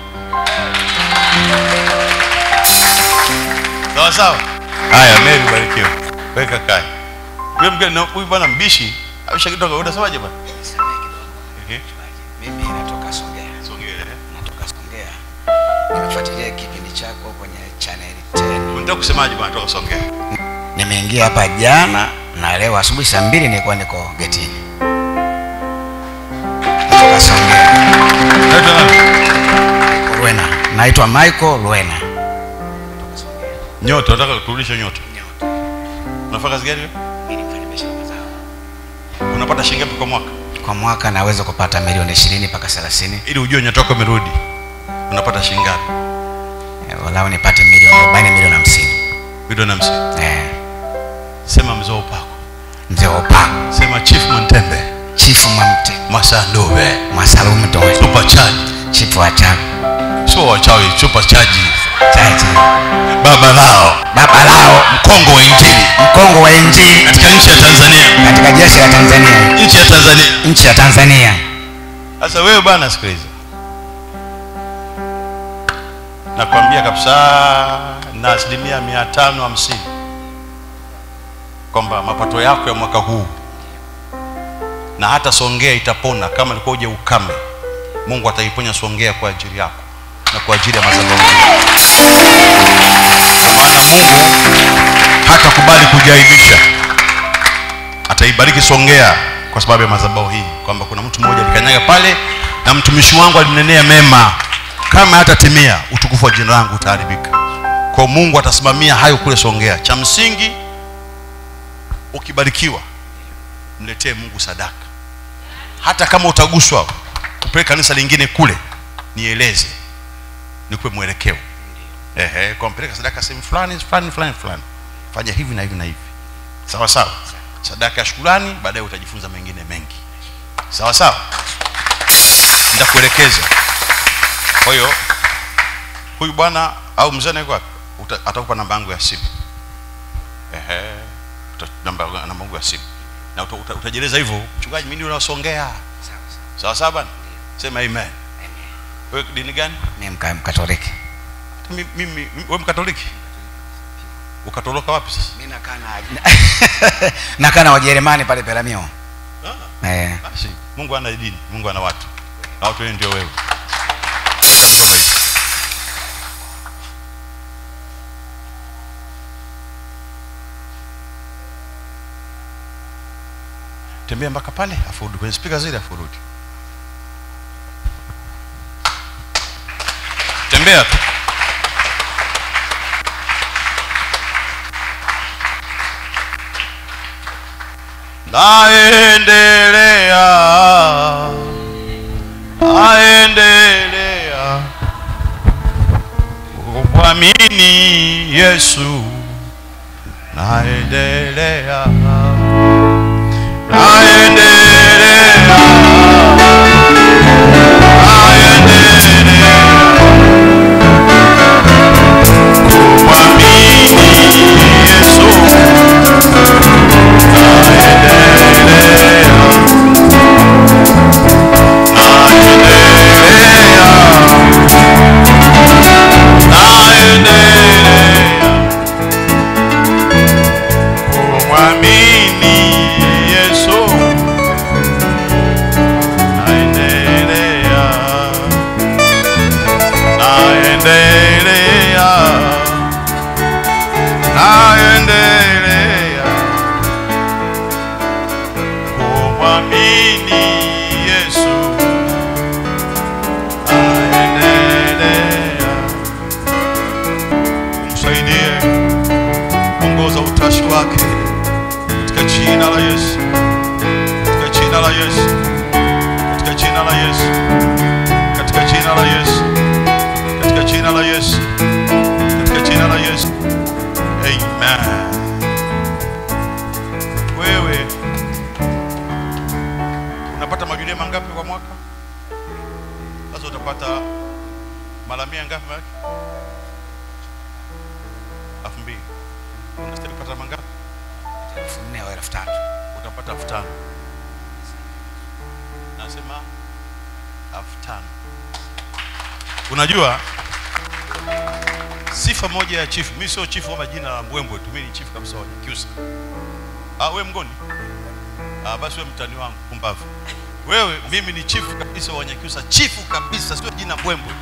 Sawa sawa. Haya, Mary barikiwa. Weka kai. Huyu mgeni na huyu bwana mbishi. Aisha kidogo unasemaje bwana? Nisamehe kidogo. Ehe. Mimi natoka Songea, Songea. natoka Songea. Nimefuatilia kipindi chako kwenye channel 10. Unataka kusemaje bwana toka Songea? Nimeingia hapa jana na leo asubuhi saa mbili nilikuwa niko getini. Natoka Songea, Unaitwa nani? Luena. Naitwa Michael Luena. Natoka Songea. Nyota, unataka kurudisha nyota. Nyota. Unafanya kazi gani wewe? Mimi ni mfanyabiashara mazao. Unapata shilingi ngapi kwa mwaka? Kwa mwaka naweza kupata milioni 20 mpaka 30. Ili ujue nyota yako imerudi. Unapata shilingi ngapi? Eh, Walau nipate milioni 40 milioni 50. Milioni 50. Eh, Sema mzee wa upako. mzee wa upako, Sema Chief Montembe. chifu Mwamte, Masandove. Mwasalumu Toe, Super charge. chifu wa Chagu. Sio wachawi, super charge. chache baba lao baba lao mkongo wa injili mkongo wa injili katika nchi ya tanzania katika jeshi la tanzania nchi ya tanzania nchi ya tanzania sasa wewe bwana sikiliza nakwambia kabisa na asilimia mia tano hamsini kwamba mapato yako ya mwaka huu na hata songea itapona kama ilikuwa uje ukame mungu ataiponya songea kwa ajili yako na kwa ajili ya madhabahu Kwa maana mungu hatakubali kujaibisha ataibariki songea kwa sababu ya madhabahu hii kwamba kuna mtu mmoja alikanyaga pale na mtumishi wangu alimnenea mema kama hatatimia utukufu wa jina langu utaharibika kwa mungu atasimamia hayo kule songea cha msingi ukibarikiwa mletee mungu sadaka hata kama utaguswa upeleke kanisa lingine kule nieleze nikupe mwelekeo ehe kwa mpeleka sadaka sehemu fulani fulani fulani fulani fanya hivi na hivi na hivi sawa sawa sadaka ya shukurani baadaye utajifunza mengine mengi sawa sawa nitakuelekeza kwa hiyo huyu bwana au mzee anaiko wapi Uta- atakupa namba yangu ya simu ehe uta- namba namba yangu ya simu na uta, uta, utajieleza hivyo mchungaji mimi unasongea sawa sawa bwana sema amen wewe dini gani ni mka- mkatoliki mimi mimi wewe mkatoliki ukatoloka wapi sasa mi nakaa na nakaa na wajerumani pale peramio eh. basi mungu ana dini mungu ana watu na watu wengi ndio wewe Acha mikono hivi. tembea mpaka pale afu urudi kwenye spika zile afu urudi tembea tu naendelea naendelea kumwamini yesu naendelea naendelea naendelea kumwamini yesu kumwamini yesu naendelea naendelea naendelea kumwamini yesu naendelea umsaidie ongoza utashi wake katika jina la yesu katika jina la yesu katika jina la yesu katika jina la yesu katika jina la yesu katika jina la yesu amen wewe unapata majulia mangapi kwa mwaka sasa utapata mara mia ngapi maana elfu mbili unastahili kupata mangapi elfu nne au elfu tatu utapata elfu tano nasema elfu tano unajua sifa moja ya chifu mi sio chifu kama jina la mbwembwe tu mi ni chifu kabisa wa Nyakyusa ah, we mgoni ah, basi we mtani wangu pumbavu wewe mimi ni chifu kabisa wa Nyakyusa chifu kabisa sio jina mbwembwe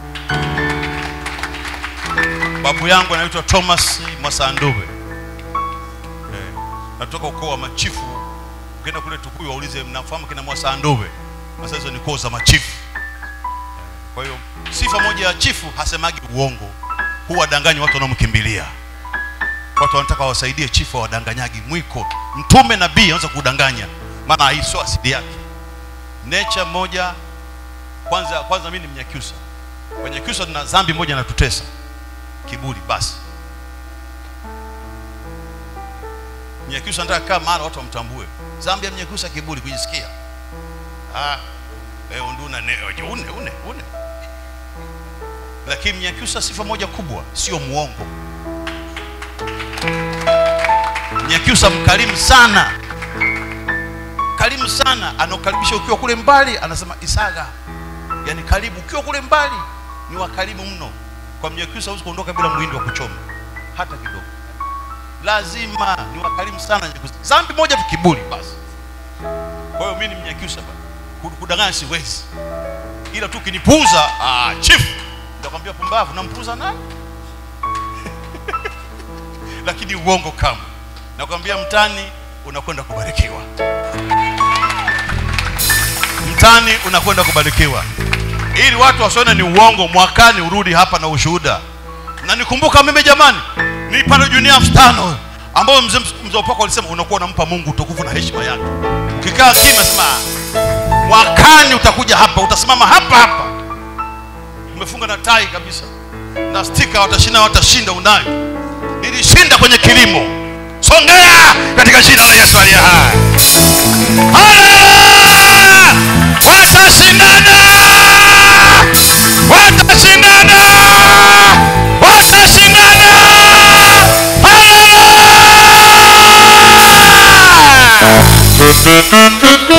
babu yangu anaitwa Thomas Mwasandube eh, natoka ukoo wa machifu ukienda kule Tukuyu waulize mnafahamu kina Mwasandube sasa hizo ni koo za machifu kwa hiyo sifa moja ya chifu hasemagi uongo huwadanganyi watu wanaomkimbilia watu wanataka wawasaidie chifu hawadanganyagi mwiko mtume nabii anaweza kudanganya maana hii sio asili yake nature moja kwanza kwanza mimi ni mnyakyusa wanyakyusa tuna dhambi moja natutesa kiburi basi mnyakyusa anataka kaa mahali watu wamtambue dhambi ya mnyakyusa kiburi kujisikia ah, eh, unduna ne, une une une lakini mnyakyusa sifa moja kubwa sio muongo mnyakyusa mkarimu sana karimu sana anaokaribisha ukiwa kule mbali anasema isaga yani karibu ukiwa kule mbali ni wakarimu mno kwa mnyakyusa hauwezi kuondoka bila muhindi wa kuchoma hata kidogo lazima ni wakarimu sana Nyakyusa. Dhambi moja tu kiburi basi. Kwa hiyo mimi ni Mnyakyusa bana, Ku- kudanganya siwezi, ila tu kinipuuza, ah, chief nitakwambia pumbavu, nampuuza nani? Lakini uongo kama nakwambia, mtani unakwenda kubarikiwa, mtani unakwenda kubarikiwa, ili watu wasione ni uongo. Mwakani urudi hapa na ushuhuda na nikumbuka mimi jamani nilipata junia elfu tano ambayo mzee mzee upako alisema unakuwa unampa mungu utukufu na heshima yake ukikaa kimya sema mwakani utakuja hapa utasimama hapa hapa umefunga na tai kabisa na stika watashinda watashinda unayo nilishinda kwenye kilimo songea katika jina la yesu aliye hai Haleluya! watashindana watashindana watashindana Haleluya!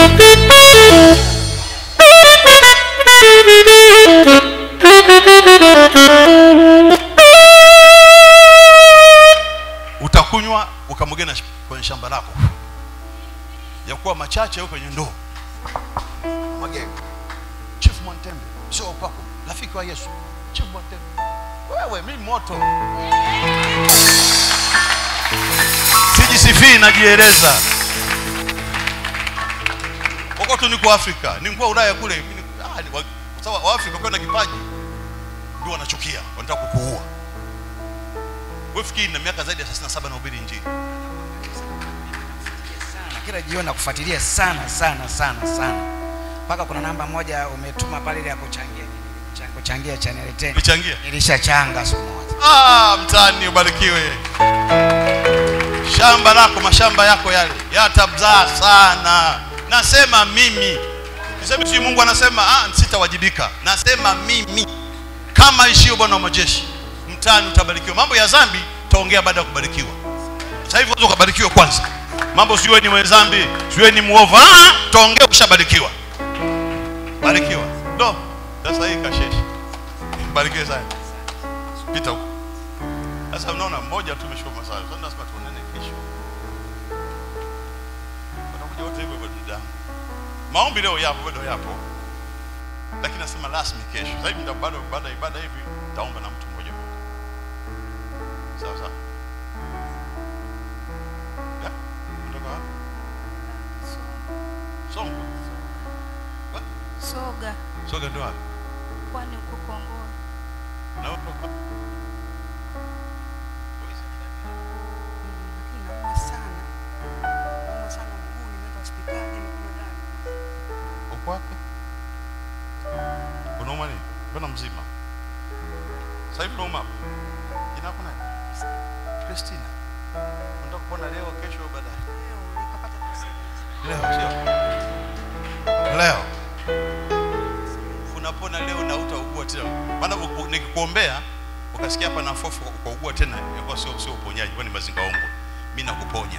utakunywa ukamwagena kwenye shamba lako ya kuwa machache au kwenye ndoo mwage chief mwantembe sio upako rafiki wa yesu chief mwantembe wewe mi moto sijisifii najieleza huko tu niko afrika nikuwa ulaya kule mimi ni- ah, ni wa- kwa sababu waafrika kwenda kipaji ndio wanachukia wanataka kukuua wewe fikiri na miaka zaidi ya 37 na ubiri injili sana kila jioni nakufuatilia sana sana sana sana mpaka kuna namba moja umetuma pale ile ya kuchangia cha- kuchangia channel 10 ulichangia nilishachanga siku moja ah, mtani ubarikiwe shamba lako mashamba yako yale yatabzaa sana nasema mimi niseme si mungu anasema ah, sitawajibika nasema mimi kama ishio bwana wa majeshi mtani utabarikiwa mambo ya dhambi taongea baada ya kubarikiwa sasa hivi unaweza ukabarikiwa kwanza mambo siwe ni mwenye dhambi siwe ni muovu ah, taongea ukishabarikiwa barikiwa ndo sasa hii kasheshi barikiwe sana pita huko sasa unaona mmoja tu umeshika masaa sasa lazima tuonane kesho watakuja wote hivyo hivyo dadangu maombi leo yapo bado yapo lakini nasema rasmi kesho sasa hivi ndio bado baada ya ibada hivi taomba na mtu mmoja mmoja sawa sawa Ya? kutoka wapi Songwe Wa? soga soga ndo wapi kwani uko Kongoa na wewe kutoka wapi? lakini nauma sana nauma sana mguu nimeenda hospitali nimekunywa dawa uko wapi unauma nini mbona mzima sasa hivi unauma hapa jina lako nani Christina unataka kupona leo kesho au baadaye leo nikapata kusaidia leo sio leo unapona leo na utaugua tena maana u- u- nikikuombea ukasikia hapa na fofu ukaugua tena ilikuwa sio sio uponyaji kwani mazinga ongo mimi nakuponya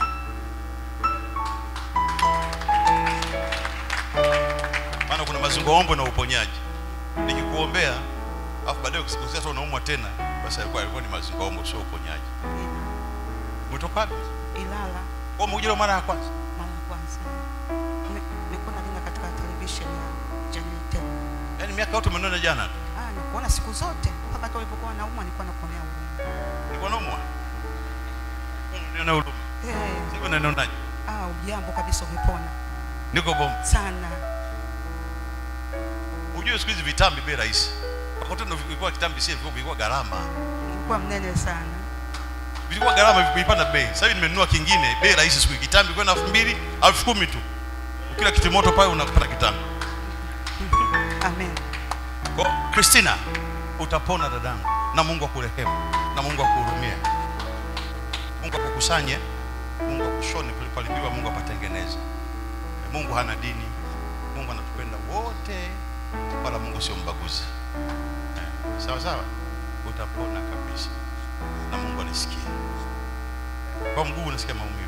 maana kuna mazingo ombo na uponyaji nikikuombea afu baadaye ukisikia sasa unaumwa tena basi alikuwa alikuwa ni mazingo ombo sio uponyaji umetoka wapi Ilala kwa umekuja mara ya kwanza mara ya kwanza Nime- nilikuwa nalinga katika television ya Channel 10 yaani miaka yote umenona jana tu ah nikuona siku zote mpaka tu ulipokuwa nauma nilikuwa nakuonea huruma nilikuwa naumwa niona huruma eh sasa unanionaje ah ujambo kabisa umepona niko bomba sana Unajua siku hizi vitambi bei rahisi. Wakati ndo vilikuwa kitambi si vilikuwa vilikuwa gharama. nilikuwa mnene sana Vilikuwa gharama vilipanda bei. Sasa hivi nimenunua kingine bei rahisi siku hizi. kitambi kwenda 2000, 10000 tu. Ukila kitimoto pale unapata kitambi. amen Kwa Christina utapona dadangu na Mungu akurehemu na Mungu akuhurumie. Mungu akukusanye, Mungu akushone palipalibiwa, Mungu apatengeneze. Mungu hana dini. Mungu anatupenda wote, wala Mungu sio mbaguzi. Eh, Sawa sawa. utapona kabisa na mungu anisikia kwa mguu unasikia maumivu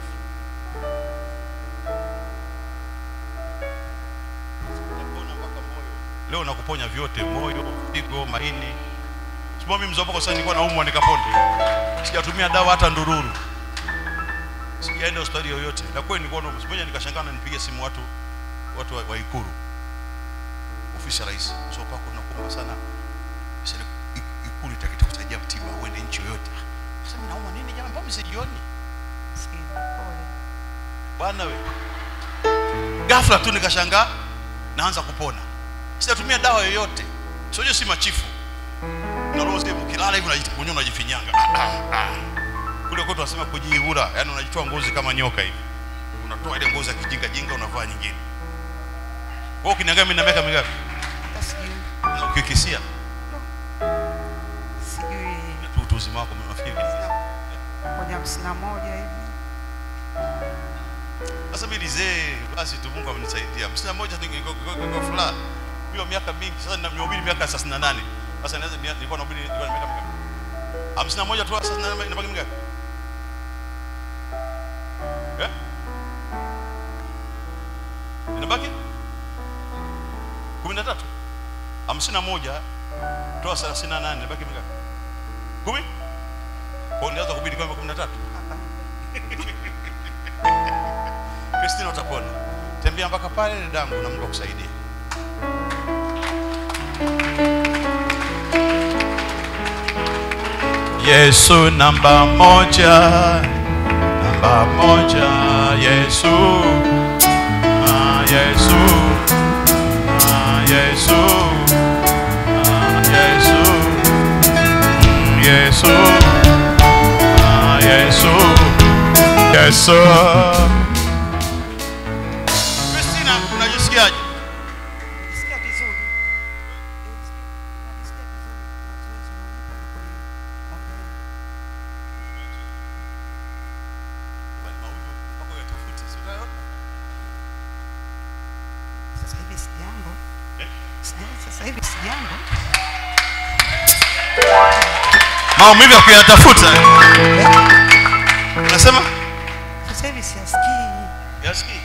utapona mpaka moyo leo nakuponya vyote moyo figo maini sima mimi mzee wako sasa nilikuwa naumwa nikapona sijatumia dawa hata ndururu sijaenda hospitali yoyote na kweli nilikuwa naumwa simoja nikashangaa na nipiga simu watu watu wa, wa ikuru ofisi ya rais so pako tunakuomba sana sasa ik- ikulu itakita kusaidia mtiba uende nchi yoyote sasa mimi naumwa nini jamani mbona msijioni Sikia, pole. bwana we ghafla tu nikashangaa naanza kupona sijatumia dawa yoyote sio si machifu na roho zile mkilala hivi unaji- mwenyewe unajifinyanga Ah, ah, ah. kule kwetu wanasema kujiihura yani unajitoa ngozi kama nyoka hivi unatoa ile ngozi ya kijinga jinga unavaa nyingine wewe ukiniangalia mimi na miaka mingapi Hata sijui na ukikisia sijui tu utu uzima wako unafikiri kwenye hamsini na moja hivi sasa mimi nizee basi tu Mungu amenisaidia hamsini na moja tu niko- niko- niko furaha hiyo miaka mingi sasa nimehubiri miaka 38 sasa naweza nilikuwa nahubiri nilikuwa na miaka mingapi hamsini na moja tu sasa na- inabaki mingapi eh inabaki kumi na tatu hamsini na moja toa thelathini na nane inabaki mingapi kumi kwa nianza kuhubiri kama kumi na tatu hapa Kristina utapona. Tembea mpaka pale dadangu na Mungu akusaidie. Yesu namba moja, namba moja, Yesu, ah, Yesu, ah, Yesu, ah, Yesu, mm, Yesu, ah, Yesu, Yesu. Kristina, unajisikiaje? najisikia vizuri najisikia vizuri mazoezi unanipa na kuniombea sasa hivi sijambo Sija- sasa hivi sijambo Maumivu ya kuyatafuta. Unasema? sasa hivi siasikii Yasikii.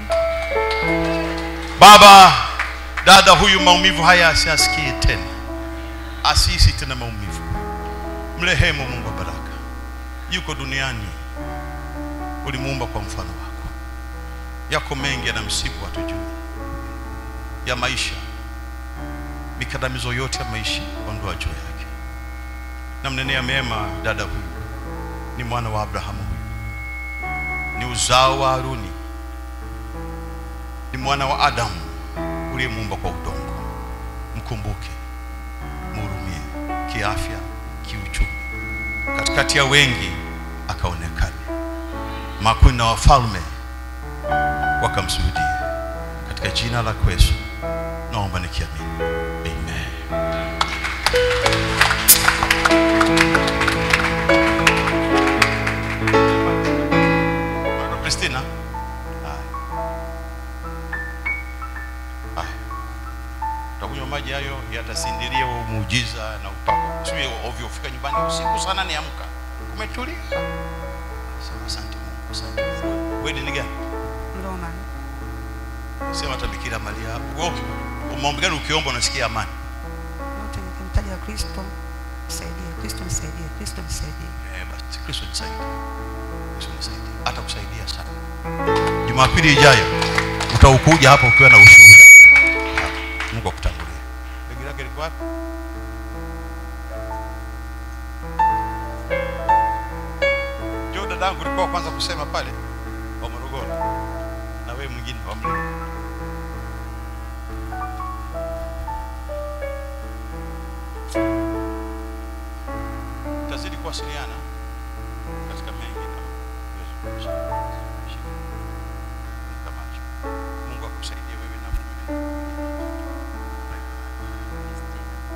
Baba, dada huyu maumivu haya asiasikie tena, asihisi tena maumivu. Mrehemu Mungu wa baraka, yuko duniani, ulimuumba kwa mfano wako. Yako mengi yanamsibu hatujui, ya maisha, mikandamizo yote ya maisha, ondoa juu yake. Namnenea mema dada huyu, ni mwana wa Abrahamu huyu, ni uzao wa Haruni, ni mwana wa Adamu uliyemuumba kwa udongo. Mkumbuke, mhurumie kiafya, kiuchumi, katikati ya wengi akaonekana. Makuni na wafalme wakamsujudie. Katika jina la Yesu naomba nikiamini, amen. Kristina, haya haya, utakunywa maji hayo yatasindilia huo muujiza na upako. Usiwe ovyo, fika nyumbani usiku sana, niamka kumetulia. Sema asante Mungu, asante Mungu. Wewe dini gani? Roma Sema hata Bikira Maria. Wewe maombi gani ukiomba unasikia amani? yote nikimtaja Kristo nisaidie, Kristo nisaidie, Kristo nisaidie. Eh, basi Kristo nisaidie. Kristo nisaidie. Hata kusaidia sana. Jumapili ijayo utaukuja hapa ukiwa na ushuhuda. Mungu akutangulie. Begi lake liko wapi? Jo dadangu ulikuwa wa kwanza kusema pale wa Morogoro. Na wewe mwingine wa Mlima. Tazidi kuwasiliana katika mengi na uwezo wa kushika. Shika. Kama hicho. Mungu akusaidie wewe na mume. Bye bye.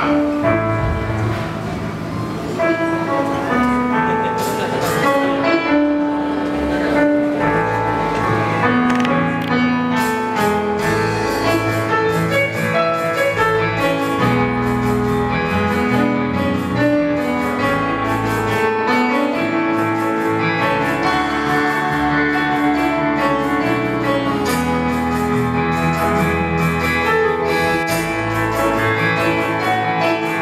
Thank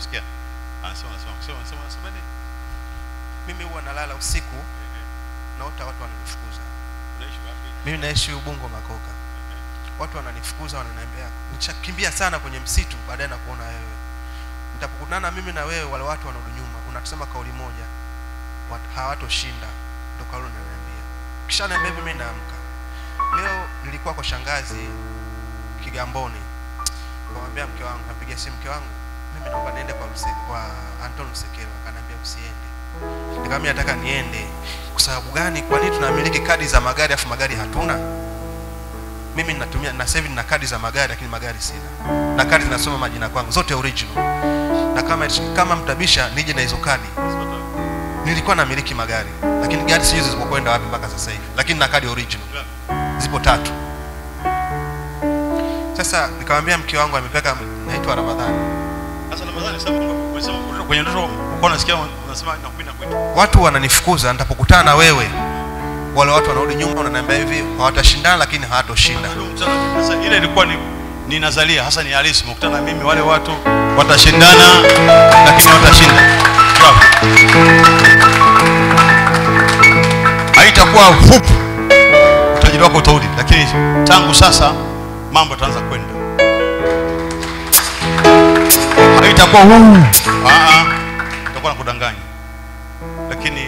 nasikia anasema anasema anasema anasema anasema nini mimi huwa nalala usiku naota watu wananifukuza unaishi wapi mimi naishi ubungo makoka watu wananifukuza wananiambia nishakimbia sana kwenye msitu baadaye na kuona wewe nitapokutana mimi na wewe wale watu wanarudi nyuma unatusema kauli moja wat- hawatoshinda ndo kauli unaniambia kisha niambia hivi mimi naamka leo nilikuwa kwa shangazi kigamboni kamwambia mke wangu napiga simu mke wangu mimi naomba niende kwa mse, kwa Anton Msekelo akaniambia usiende nikamwambia nataka niende kwa sababu gani kwa nini tunamiliki kadi za magari afu magari hatuna mimi ninatumia na sasa hivi nina kadi za magari lakini magari sina na kadi zinasoma majina kwangu zote original na kama kama mtabisha nije na hizo kadi nilikuwa namiliki magari lakini gari sijui zilipokwenda wapi mpaka sasa hivi lakini na kadi original zipo tatu sasa nikamwambia mke wangu amepeka naitwa ramadhani sasa ramadhani sasa umesema kwenye ndoto uko unasikia unasema nakuina kwetu watu wananifukuza nitapokutana na wewe wale watu wanarudi nyuma wananiambia hivi hawatashindana lakini hawatoshinda sasa ile ilikuwa ni ni nazalia hasa ni halisi mkutana na mimi wale watu watashindana lakini watashinda Bravo. haitakuwa fupi utajiri wako utarudi lakini tangu sasa mambo yataanza kwenda haitakuwa huu Ah, ah. itakuwa na kudanganya lakini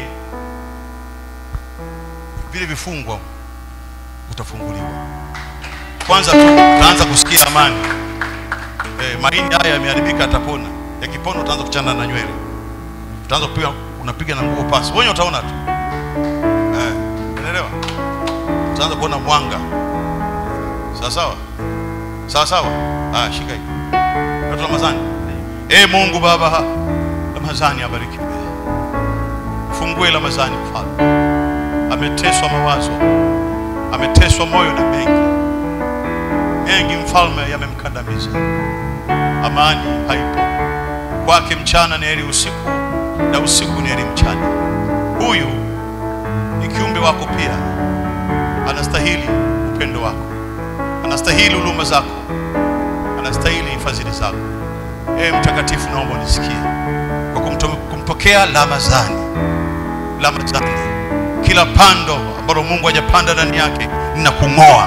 vile vifungwa utafunguliwa kwanza tu utaanza kusikia amani eh, mahindi haya yameharibika atapona yakipona utaanza kuchana na nywele utaanza kupiga unapiga na nguo pasi wenye utaona tu eh, unaelewa utaanza kuona mwanga sawa sawa sawa sawa ah, shika hii watu Ramadhani eh Mungu Baba Ramadhani abariki fungue Ramadhani mfalme ameteswa mawazo ameteswa moyo na mengi mengi mfalme yamemkandamiza amani haipo kwake mchana ni heri usiku na usiku ni heri mchana huyu ni kiumbe wako pia anastahili upendo wako anastahili huduma zako anastahili fadhili zako ee mtakatifu naomba unisikie kwa kumto- kumpokea lamazani lamazani kila pando ambalo mungu hajapanda ndani yake ninakung'oa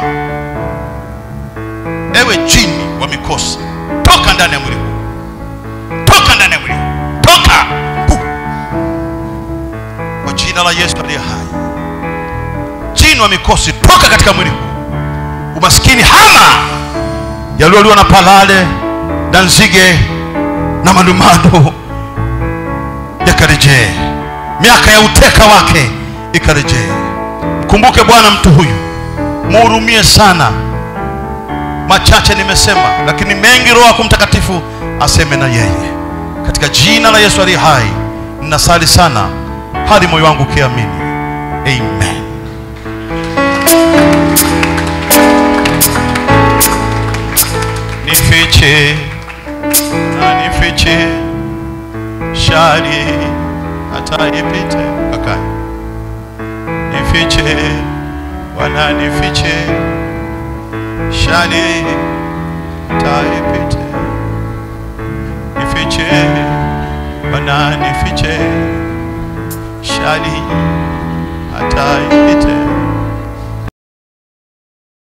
ewe jini wa mikosi toka ndani ya mwili huu toka ndani ya mwili huu toka Pu! kwa jina la yesu aliye hai jini wa mikosi toka katika mwili huu umaskini hama yalioliwa na palale na nzige na madumado yakarejee miaka ya uteka wake ikarejee mkumbuke bwana mtu huyu muhurumie sana machache nimesema lakini mengi roho yako mtakatifu aseme na yeye katika jina la yesu aliye hai ninasali sana hadi moyo wangu ukiamini amen nifiche na nifiche shari hata ipite kaka nifiche wana nifiche shari hata ipite nifiche wana nifiche shari hata ipite